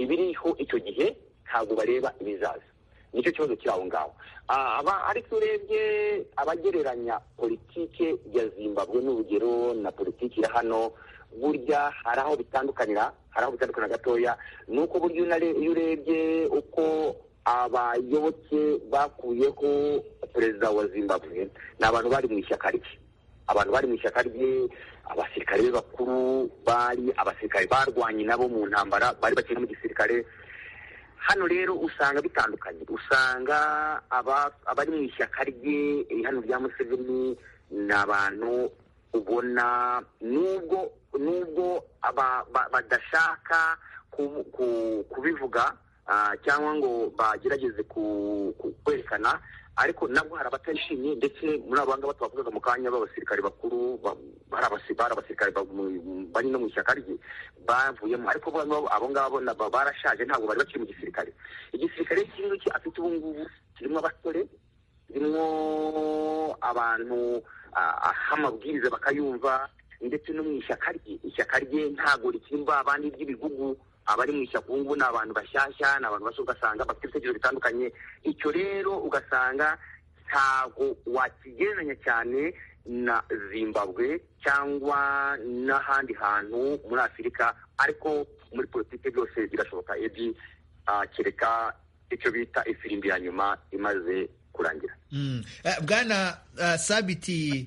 ibiriho icyo gihe ntabwo bareba ibizaza nicyo kibazo kiri aho ngaho ariko urebye abagereranya politiki ya zimbabwe n'urugero na politiki ya hano burya hari aho bitandukanira hari aho bitandukanira gatoya ni uko burya iyo urebye uko abayoboke bakuyeho perezida wa zimbabwe ni abantu bari mu ishyaka rye abantu bari mu ishyaka rye abasirikare be bakuru bari abasirikare barwanye nabo mu ntambara bari bakiri mu gisirikare hano rero usanga bitandukanye usanga abari mu ishyaka rye hano rya museveni ni abantu ubona nubwo nubwo badashaka kubivuga cyangwa ngo bagerageze kwerekana ariko nabwo hari abatishimye ndetse muri abo ngabo tubavugaga mu kanya b'abasirikare bakuru hari abasirikare bari no mu ishyaka rye bavuyemo ariko abo ngabo barashaje ntabwo bari bakiri mu gisirikare igisirikare kirimo iki afite ubu ngubu kirimo abasore kirimo abantu aha amabwiriza bakayumva ndetse no mu ishyaka rye ishyaka rye ntabwo rikiri abandi ry'ibigugu abari mu ishyaka ubu ngubu ni abantu bashyashya ni abantu bashya ugasanga bafite ibitekerezo bitandukanye icyo rero ugasanga ntabwo wakigereranya cyane na zimbabwe cyangwa n'ahandi hantu muri afurika ariko muri politiki byose birashoboka ebyiri kereka icyo bita ifirimbi ya nyuma imaze kurangira bwana sabiti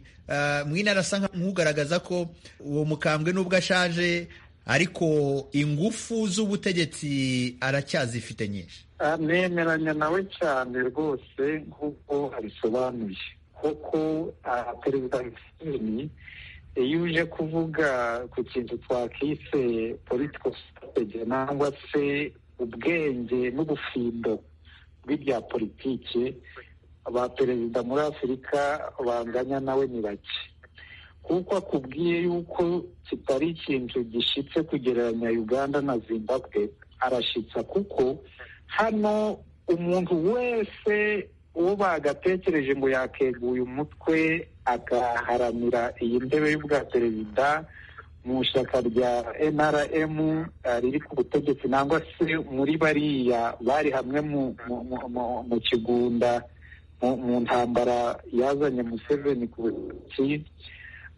mwina arasa nk'ugaragaza ko uwo mukambwe nubwo ashaje ariko ingufu z'ubutegetsi aracyazifite nyinshi nemeranya nawe cyane rwose nk'uko abisobanuye kuko perezida museveni iyo uje kuvuga ku kintu twakise political strategy nangwa se ubwenge n'ubufindo bw'ibya politiki ba perezida muri afurika banganya nawe ni bake kuko akubwiye yuko kitari ikintu gishyitse kugereranya uganda na zimbabwe arashyitsa kuko hano umuntu wese uwo bagatekereje ngo yakeguye umutwe agaharanira iyi ndebe y'ubwa perezida mu ishyaka rya nrm riri ku butegetsi nangwa se muri bariya bari hamwe mu kigunda mu ntambara yazanye museveni ku butegetsi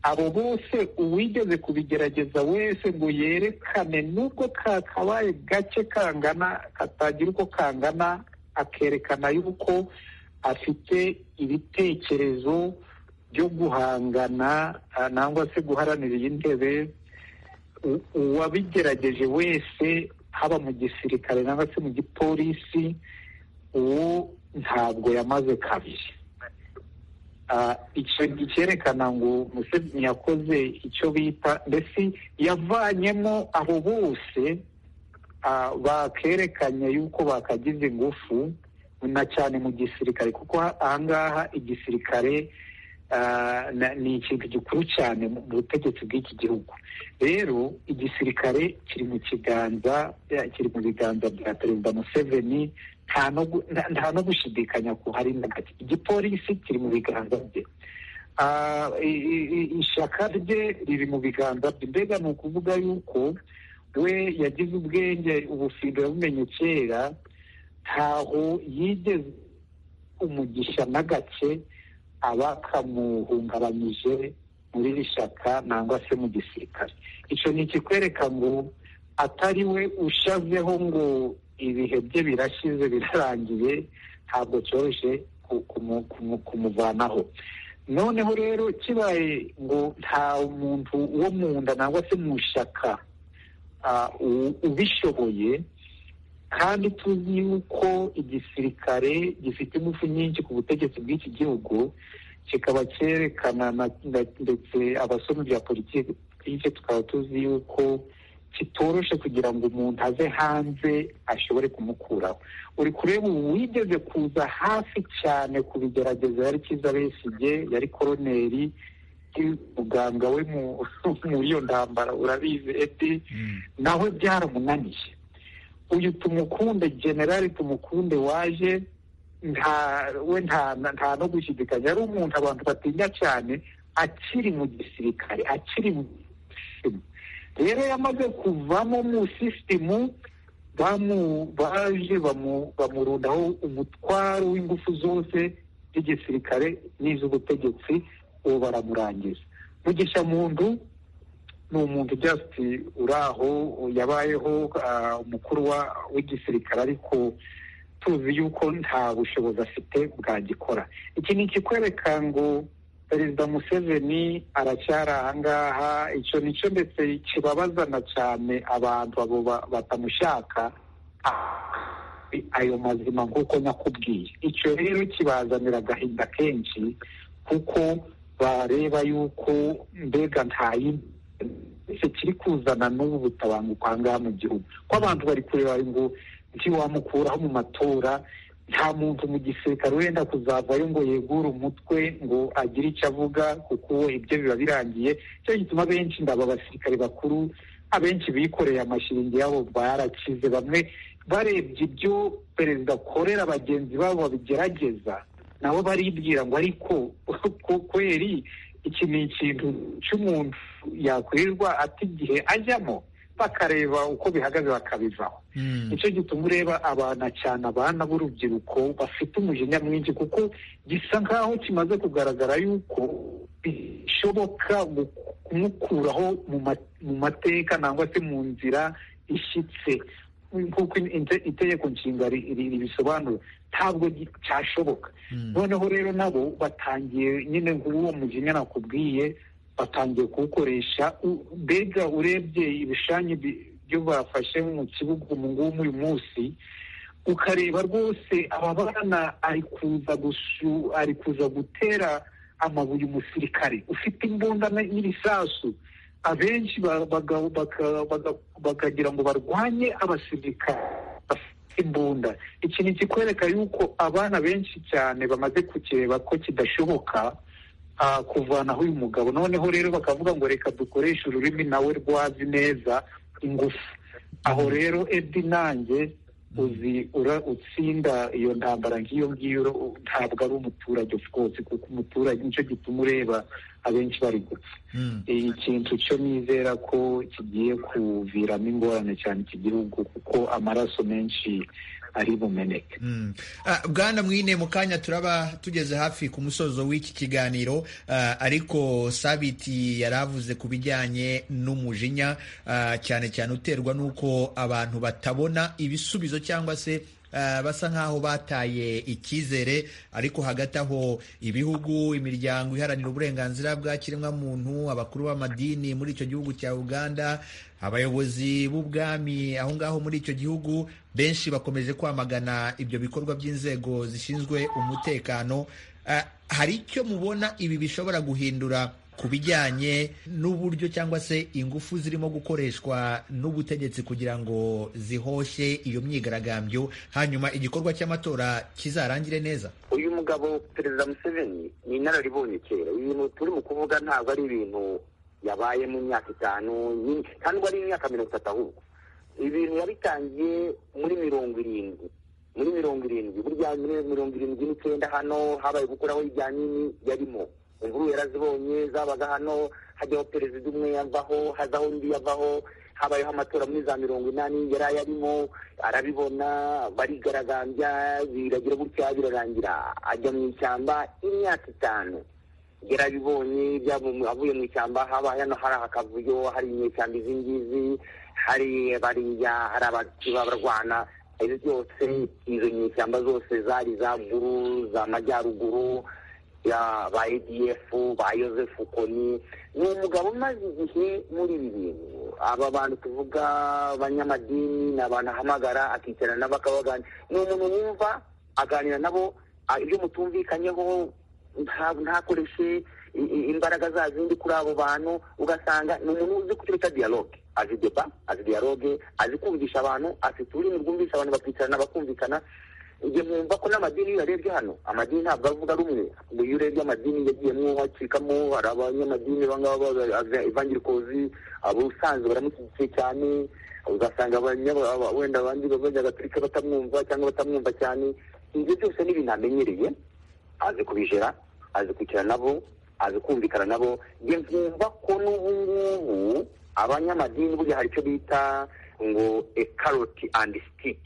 abo bose uwigeze kubigerageza wese ngo yerekane nubwo kakabaye gake kangana katagira uko kangana akerekana yuko afite ibitekerezo byo guhangana nangwa se guharanira iyi ntebe uwabigerageje wese haba mu gisirikare nangwa se mu gipolisi uwo ntabwo yamaze kabiri icyo cyerekana ngo museveni yakoze icyo bita mbese yavanyemo abo bose bakerekanye yuko bakagize ingufu na cyane mu gisirikare kuko ahangaha igisirikare ni ikintu gikuru cyane mu butegetsi bw'iki gihugu rero igisirikare kiri mu kiganza kiri mu biganza bya perezida museveni nta no gushidikanya ko hari na gake igipolisi kiri mu biganza bye ishyaka rye riri mu biganza bye mbega ni ukuvuga yuko we yagize ubwenge ubufindo yabumenye kera ntaho yigeze umugisha na gake abakamuhungabanyije muri iri shyaka nangwa se mu gisirikare icyo ni ikikwereka ngo atari we ushazeho ngo ibihe bye birashize birarangiye ntabwo cyoroshye kumuvanaho noneho rero kibaye ngo nta muntu wo mu nda nangwa se mu shyaka ubishoboye kandi tuzi yuko igisirikare gifite ingufu nyinshi ku butegetsi bw'iki gihugu kikaba cyerekana ndetse abasoma bya politiki tukaba tuzi yuko kitoroshe kugira ngo umuntu ave hanze ashobore kumukuraho uri kureba uwigeze kuza hafi cyane kubigerageza yari kiza besigye yari koroneri muganga we muri iyo ntambara urabizi eti nawe byaramunaniye uyu tumukunde generali tumukunde waje nta we nta no gushidikanya yari umuntu abantu batinya cyane akiri mu gisirikare akiri mu gisirikare rero yamaze kuvamo mu sisitemu baje bamurundaho umutwaro w'ingufu zose z'igisirikare n'iz'ubutegetsi ubu baramurangiza mugisha muntu ni umuntu just uraho yabayeho umukuru w'igisirikare ariko tuzi yuko nta bushobozi afite bwagikora iki ni ikikwereka ngo perezida museveni aracyari ahangaha icyo nicyo ndetse kibabazana cyane abantu abo batamushaka ayo mazima nk'uko nyakubwiye icyo rero kibazanira agahinda kenshi kuko bareba yuko mbega nta yindi kiri kuzana n'ubu butabanguka ahangaha mu gihugu ko abantu bari kureba ngo ntiwamukuraho mu matora nta muntu mu gisirikare wenda kuzavayo ngo yegure umutwe ngo agire icyo avuga kuko ibyo biba birangiye cyo gituma benshi ndaba abasirikare bakuru abenshi bikoreye amashiringi yabo barakize bamwe barebye ibyo perezida akorera bagenzi babo babigerageza nabo baribwira ngo ariko kweri iki ni ikintu cy'umuntu yakwirirwa ati igihe ajyamo bakareba uko bihagaze bakabivaho nicyo gituma ureba abana cyane abana b'urubyiruko bafite umujinya mwinshi kuko gisa nk'aho kimaze kugaragara yuko bishoboka kumukuraho mu mateka nangwa se mu nzira ishyitse nk'uko itegeko nshinga ribisobanura ntabwo cyashoboka noneho rero nabo batangiye nyine nk'uwo mujinya nakubwiye batangiye kuwukoresha U- mbega urebye ibishanye bi- byo bafashe mu kibuga ubu ngubu uyu munsi ukareba rwose aba bana ari kuza gusu- ari kuza gutera amabuye umusirikare ufite imbunda n- n'ibisasu abenshi ba- baga- baga- baga- bakagira ngo barwanye abasirikare bafite imbunda iki ni ikikwereka yuko abana benshi cyane bamaze kukireba ko kidashoboka ah, kuvanaho uyu mugabo noneho rero bakavuga ngo reka dukoreshe ururimi nawe rwazi neza ingufu aho rero edi nanjye uzi ura- utsinda iyo ntambara nk'iyo ngiyo ro- ntabwo ari umuturage rwose kuko umuturage nicyo gituma ureba abenshi bari gupfa Mm. ikintu cyo nizera ko kigiye kuviramo ingorane cyane iki gihugu kuko amaraso menshi ari bumeneke Mm. Ah, bwana mwine mu kanya turaba tugeze hafi ku musozo w'iki kiganiro ah, ariko sabiti yari avuze ku bijyanye n'umujinya ah, cyane cyane uterwa n'uko abantu batabona ibisubizo cyangwa se ah, basa nk'aho bataye icyizere ariko hagati aho ibihugu imiryango iharanira uburenganzira bwa kiremwamuntu abakuru b'amadini muri icyo gihugu cya uganda abayobozi b'ubwami aho ngaho muri icyo gihugu benshi bakomeje kwamagana ibyo bikorwa by'inzego zishinzwe umutekano Ah, hari icyo mubona ibi bishobora guhindura ku bijyanye n'uburyo cyangwa se ingufu zirimo gukoreshwa n'ubutegetsi kugira ngo zihoshe iyo myigaragambyo hanyuma igikorwa cy'amatora kizarangire neza uyu mugabo perezida museveni ni inararibonye kera ibintu turi mu kuvuga ntabwo ari ibintu yabaye mu myaka itanu nyinshi kandi ngo ari imyaka mirongo itatu ahubwo ibintu yabitangiye muri mirongo irindwi muri mirongo irindwi burya muri mirongo irindwi n'icyenda hano habaye gukuraho ibya nini yarimo inkuru yarazibonye zabaga hano hajyaho perezida umwe yavaho hazaho undi yavaho habayeho amatora muri za mirongo inani yari ayarimo arabibona barigaragambya biragira gutya birarangira ajya mu ishyamba imyaka itanu yarabibonye byaba mu- avuye mu ishyamba haba hano hari akavuyo hari inyeshyamba izi ngizi hari bariya hari abatiba barwana ibyo byose izo nyeshyamba zose zari za guru za majyaruguru ya ba adf ba yosefu koni ni umugabo umaze igihe muri ibi bintu aba bantu tuvuga abanyamadini ni abantu ahamagara akicara nabo akabaganira ni umuntu wumva aganira nabo a- ibyo mutumvikanyeho nta- ntakoreshe i- i- imbaraga za zindi kuri abo bantu ugasanga ni umuntu uzi kucyo bita dialogue azi deba azi dialogue azi kumvisha abantu afite ururimi rwumvisha abantu bakicarana bakumvikana njye mwumva ko n'amadini iyo uyarebye hano amadini ntabwo avuga rumwe ngo iyo urebye amadini yagiyemo hacikamo hari abanyamadini bangaba evangirikozi ubusanzwe baramushyigikiye cyane ugasanga abanya- aba- wenda abandi b'abanyagatolika batamwumva cyangwa batamwumva cyane ibyo byose ni ibintu amenyereye azi kubijera azi kwicara nabo azi kumvikana nabo njye nkumva ko n'ubu ngubu abanyamadini burya hari icyo bita ngo a carrot and stick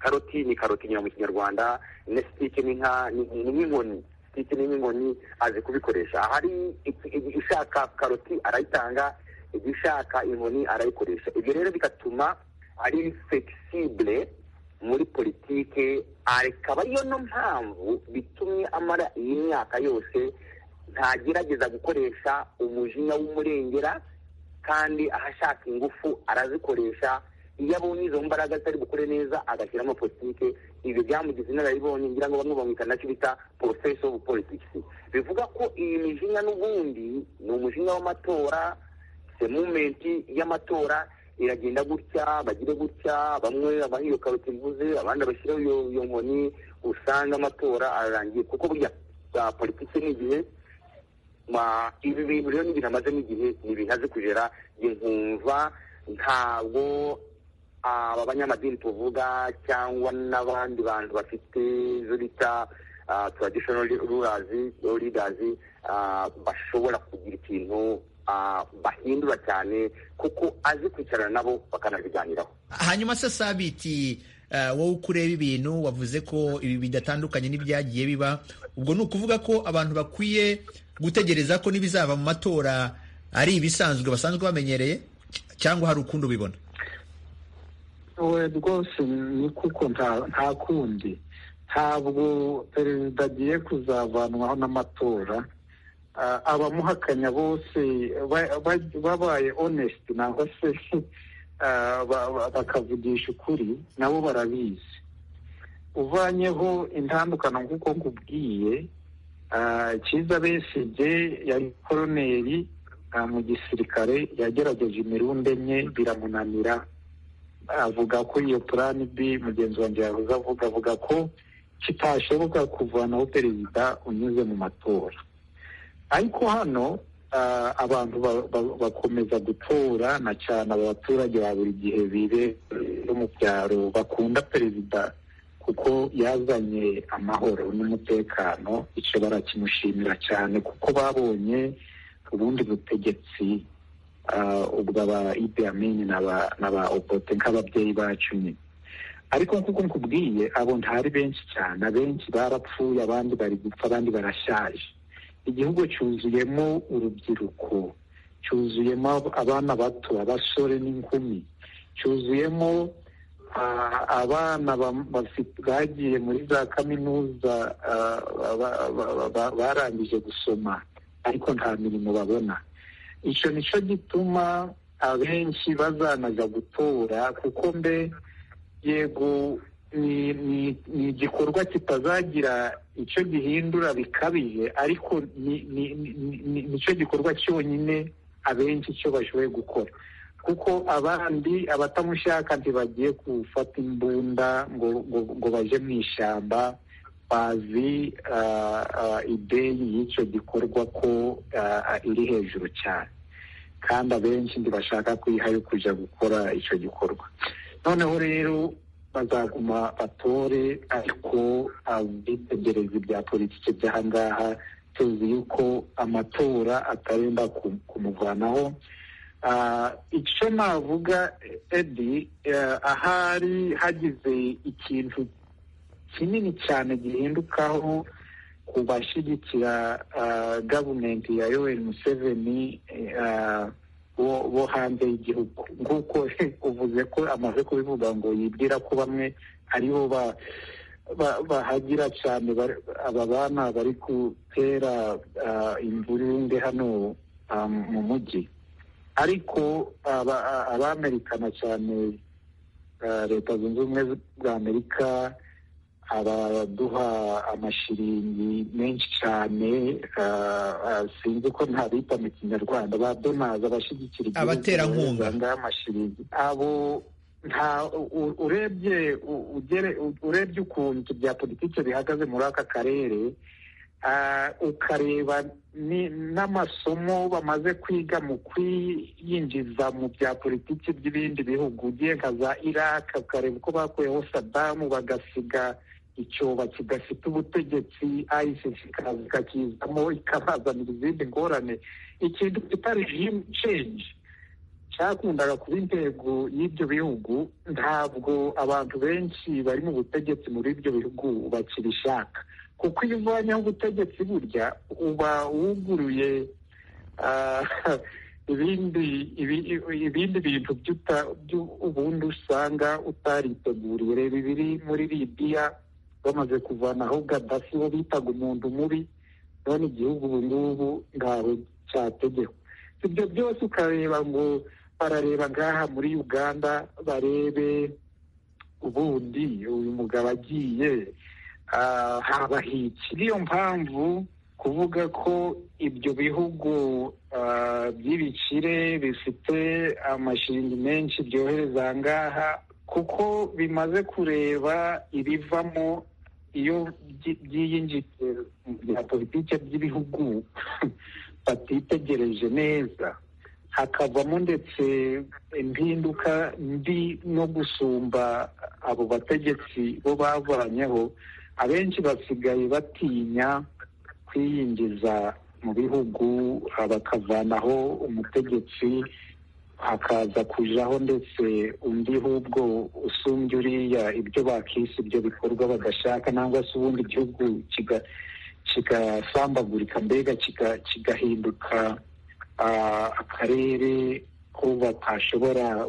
karoti ni karoti nyina mu kinyarwanda ne sitike ni nka ni ni nk'inkoni sitike ni nk'inkoni azi kubikoresha ahari iki- iki- ishaka karoti arayitanga igishaka inkoni arayikoresha ibyo rero bigatuma ari flexible muri politike akaba ariyo no mpamvu bitumye amara iyi myaka yose ntagerageza gukoresha umujinya w'umurengera kandi ahashaka ingufu arazikoresha iyo abonye izo mbaraga zitari bukore neza agashyiramo politike ibyo byamugize inararibonye ngira ngo bamwe bamwita nacyo bita porofeso ofu politikisi bivuga ko iyi mijinya n'ubundi ni umujinya w'amatora se mumenti y'amatora iragenda gutya bagire gutya bamwe abaha iyo karoti mvuze abandi bashyiraho iyo iyo nkoni usanga amatora ararangiye kuko burya ah, politiki ni igihe ma ibi bintu rero n'ibintu amazemo igihe ntibinaze kugera njye nkumva ntabwo aba banyamadini tuvuga cyangwa n'abandi bantu bafite izo bita traditional rulers or leaders ah, bashobora kugira ikintu ah, bahindura cyane kuko azi kwicarana nabo bakanabiganiraho hanyuma se sabiti eh, wowe uko ureba ibintu wavuze ko ibi bidatandukanye n'ibyagiye biba ubwo ni ukuvuga ko abantu bakwiye gutegereza ko n'ibizava mu matora ari ibisanzwe basanzwe bamenyereye cy- cyangwa hari ukundi ubibona we rwose ni kuko nta nta kundi ntabwo perezida agiye kuzavanwaho n'amatora abamuhakanya bose babaye onesiti nangwa se bakavugisha ukuri nabo barabizi uvanyeho intandukano nk'uko nkubwiye cyiza besige yari koroneri mu gisirikare yagerageje imirundi enye biramunanira avuga ko iyo purani bi mugenzi wanjye yavuze avuga avuga ko kitashoboka kuvanaho perezida unyuze mu matora ariko hano abantu bakomeza gutora na cyane aba baturage ba buri gihe bibe bo mu byaro bakunda perezida kuko yazanye amahoro n'umutekano icyo barakimushimira cyane kuko babonye ubundi butegetsi ubwo aba ibiyamini n'aba opote nk'ababyeyi bacu nyine ariko nk'uko nkubwiye abo ntari benshi cyane abenshi barapfuye abandi bari gupfa abandi barashaje igihugu cyuzuyemo urubyiruko cyuzuyemo abana bato abasore n'inkumi cyuzuyemo abana bagiye muri za kaminuza barangije gusoma ariko nta mirimo babona icyo nicyo gituma abenshi bazanaza gutora kuko mbe yego ni igikorwa kitazagira icyo gihindura bikabije ariko nicyo gikorwa cyonyine abenshi icyo bashoboye gukora kuko abandi abatamushaka ntibagiye gufata imbunda ngo ngo baje mu ishyamba bazi ideyi y'icyo gikorwa ko iri hejuru cyane kandi abenshi ntibashaka kwiha yo kujya gukora icyo gikorwa noneho rero bazaguma batore ariko ubwitegerezi bya politiki by'aha ngaha tuzi yuko amatora atarenda kumuvanaho icyo navuga edi ahari hagize ikintu kinini cyane gihindukaho ku bashyigikira gavumenti ya yoweri museveni bo hanze y'igihugu nk'uko uvuze ko amaze kubivuga ngo yibwira ko bamwe aribo bahagira cyane aba bana bari gutera imvurinde hano mu mujyi ariko abamerikana cyane leta zunze ubumwe za amerika abaduha amashiringi menshi cyane sinzi ko ntabita mu kinyarwanda ba donaza abashyigikira igihugu abaterankunga amashiringi abo nta urebye urebye ukuntu bya politiki bihagaze muri aka karere ukareba n'amasomo bamaze kwiga mu kwiyinjiza mu bya politiki by'ibindi bihugu ugiye nka za iraq ukareba uko bakuyeho sadamu bagasiga icyoba kidafite ubutegetsi isis ikazamo ikabazanira izindi ngorane ikintu kita regime change cyakundaga kuba intego y'ibyo bihugu ntabwo abantu benshi bari mu butegetsi muri ibyo bihugu bakibishaka kuko iyo uvanyeho ubutegetsi burya uba wuguruye ibindi bintu ubundi usanga utariteguriye reba ibiri muri libiya bamaze kuvanaho gaddafi bo bitaga umuntu mubi none igihugu ubu ngubu ntawe cyategeho ibyo byose ukareba ngo barareba ngaha muri uganda barebe ubundi uyu mugabo agiye habahiki niyo mpamvu kuvuga ko ibyo bihugu by'ibikire bifite amashingi menshi byohereza ngaha kuko bimaze kureba ibivamo iyo byiyinjije mu bya politiki by'ibihugu batitegereje neza hakavamo ndetse impinduka mbi no gusumba abo bategetsi bo bavanyeho abenshi basigaye batinya kwiyinjiza mu bihugu bakavanaho umutegetsi hakaza kujaho ndetse undi ahubwo usumbya uriya ibyo bakisi ibyo bikorwa badashaka nangwa se ubundi igihugu kigasambagurika mbega kigahinduka akarere ko batashobora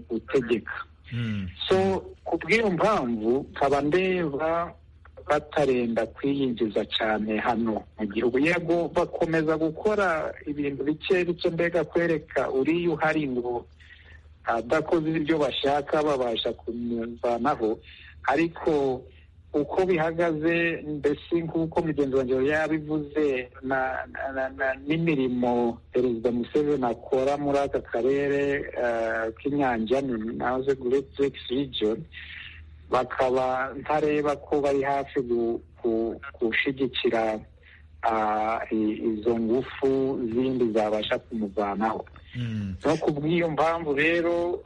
gutegeka so ku bw'iyo mpamvu nkaba ndeba batarenda kwiyinjiza cyane hano mu gihugu yego bakomeza gukora ibintu bike bike mbega kwereka uriya uhari ngo adakoze ibyo bashaka babasha kumuvanaho ariko uko bihagaze mbese nk'uko mugenzi wanjye yabivuze n'imirimo perezida museveni akora muri aka karere k'inyanja naze great region bakaba ntareba ko bari hafi gushyigikira izo ngufu zindi zabasha kumuvanaho no ku bw'iyo mpamvu rero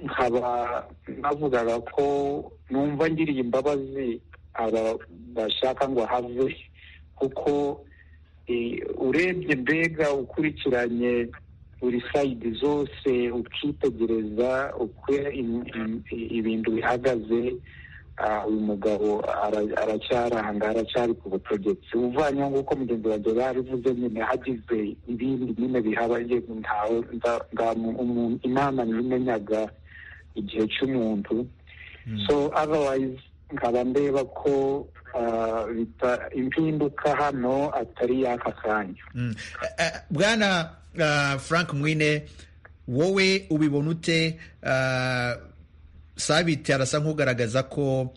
nkaba navugaga ko numva ngiriye imbabazi aba bashaka ngo ahave kuko urebye mbega ukurikiranye buri sayidi zose ukitegereza uko ibintu bihagaze uyu mugabo aracyaranga aracyari ku butegetsi uvanyeho nk'uko mugenzi wanjye yarabivuze nyine hagize ibindi nyine bihabaye ntawe inama ntibimenyaga igihe cy'umuntu so otherwise nkaba ndeba ko impinduka hano atari y'aka kanya bwana frank mwine wowe ubibona ute sabiti arasa nk'ugaragaza ko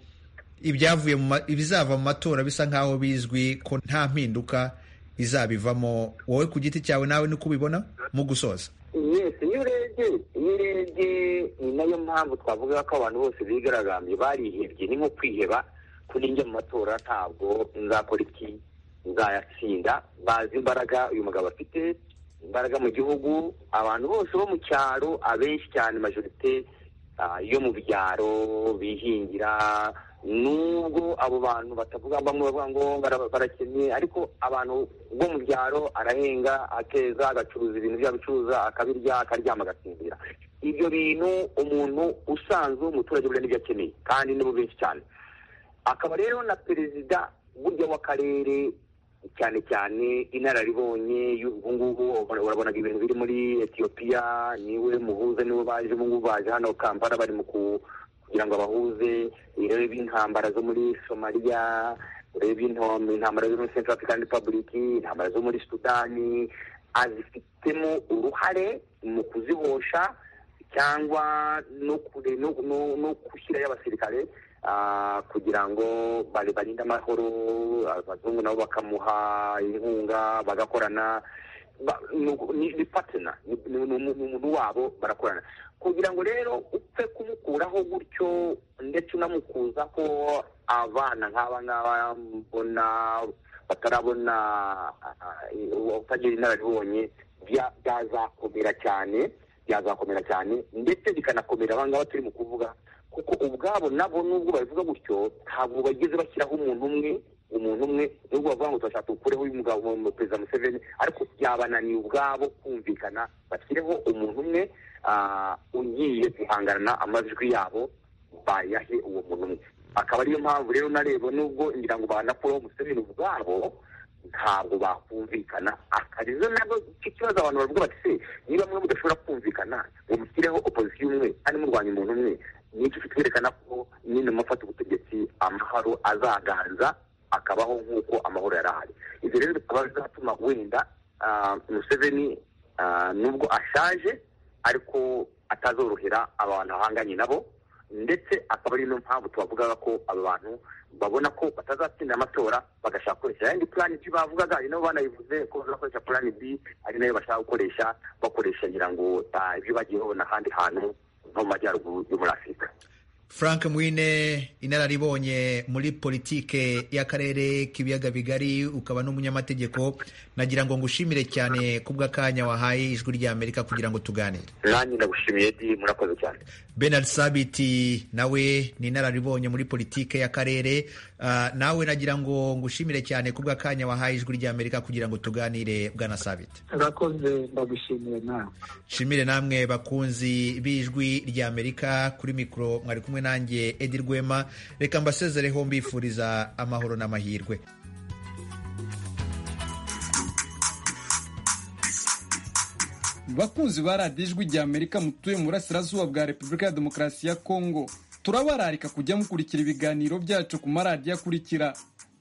ibyavuye ibizava mu matora bisa nk'aho bizwi ko nta mpinduka izabivamo wowe ku giti cyawe nawe niko ubibona mu gusoza yesi iyo urebye iyo urebye ni nayo mpamvu twavuga ko abantu bose bigaragambye barihebye ni nko kwiheba kuri njya mu matora ntabwo nzakora iki nzayatsinda bazi imbaraga uyu mugabo afite imbaraga mu gihugu abantu bose bo mu cyaro abenshi cyane majorite yo mu byaro bihingira nubwo abo bantu batavuga bamwe bavuga ngo barakennye ariko abantu bo mu byaro arahenga akeza agacuruza ibintu by'abicuruza akabirya akaryama agasinzira ibyo bintu umuntu usanzwe w'umuturage buriya n'ibyo akeneye kandi nibo benshi cyane akaba rero na perezida burya w'akarere cyane cyane inararibonye ubu ngubu urabonaga ibintu biri muri etiyopiya niwe muhuza niwe baje ubu ngubu baje hano kampala bari mu kugira ngo abahuze urebe intambara zo muri somaliya urebe intambara zo muri central african republic intambara zo muri sudani azifitemo uruhare mu kuzihosha cyangwa no gushyirayo abasirikare kugira ngo barinde amahoro abazungu nabo bakamuha inkunga bagakorana ni patena ni umuntu wabo barakorana kugira ngo rero upfe kumukuraho gutyo ndetse unamukuza ko abana nk'aba ngaba mbona batarabona utagira inararibonye byazakomera cyane byazakomera cyane ndetse bikanakomera aba ngaba turimo kuvuga kuko ubwabo nabo nubwo babivuga gutyo ntabwo bageze bashyiraho umuntu umwe umuntu umwe nubwo bavuga ngo turashaka tuwukureho uyu mugabo perezida museveni ariko byabananiye ubwabo kumvikana bashyireho umuntu umwe ugiye guhangana amajwi yabo bayahe uwo muntu umwe akaba ariyo mpamvu rero nareba nubwo ngira ngo banakuraho museveni ubwabo ntabwo bakumvikana akarizo nabwo ikibazo abantu bavuga bati se niba mwe mudashobora kumvikana ngo mushyireho opozisiyo umwe kandi murwanya umuntu umwe nicyo kitwerekana ko nyine mufata ubutegetsi amahoro azaganza akabaho nk'uko amahoro yari ahari ibyo rero bikaba bizatuma wenda museveni nubwo ashaje ariko atazorohera abantu ahanganye nabo ndetse akaba ari no mpamvu tubavugaga ko aba bantu babona ko batazatsinda amatora bagashaka gukoresha yandi purani bi bavugaga ari nabo banayivuze ko bazakoresha purani bi ari nayo bashaka gukoresha bakoresha ngira ngo ibyo bagiye babona ahandi hantu nko mu majyaruguru yo muri afurika frank mwine inararibonye muri politike y'akarere k'ibiyaga bigari ukaba n'umunyamategeko nagira ngo ngushimire cyane kubw'akanya wahaye ijwi ry'amerika kugira ngo tuganire nanjye ndagushimiye di murakoze cyane benard sabiti nawe ni inararibonye muri politike y'akarere nawe nagira ngo ngushimire cyane kubw'akanya wahaye ijwi ry'amerika kugira ngo tuganire bwana sabiti urakoze ndagushimire nawe nshimire namwe bakunzi b'ijwi ry'amerika kuri mikoro mwari kumwe nanjye edi rwema reka mbasezereho mbifuriza amahoro n'amahirwe bakunzi ba radiyo ijwi ry'amerika mutuye mu burasirazuba bwa repubulika ya demokarasi ya kongo turabararika kujya mukurikira ibiganiro byacu ku maradiyo akurikira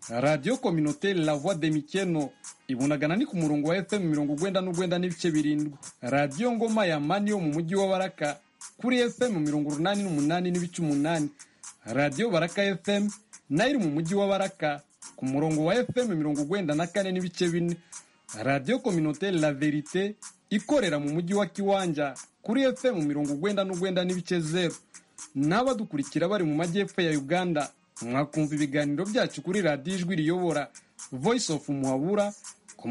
radiyo kominoteri la voix de mikeno ibunagana ni ku murongo wa fm mirongo ugwenda n'ugwenda n'ibice birindwi radiyo ngoma ya mani yo mu mujyi wa baraka kuri fm mirongo urunani n'umunani n'ibice umunani radiyo baraka fm nayo iri mu mujyi wa baraka ku murongo wa fm mirongo ugwenda na kane n'ibice bine radiyo kominoteri la verite ikorera mu mujyi wa kiwanja kuri fm mirongo ugwenda n'ugwenda n'ibice zeru n'abadukurikira bari mu majyepfo ya uganda mwakumva ibiganiro byacu kuri radiyo ijwi riyobora voice of muhabura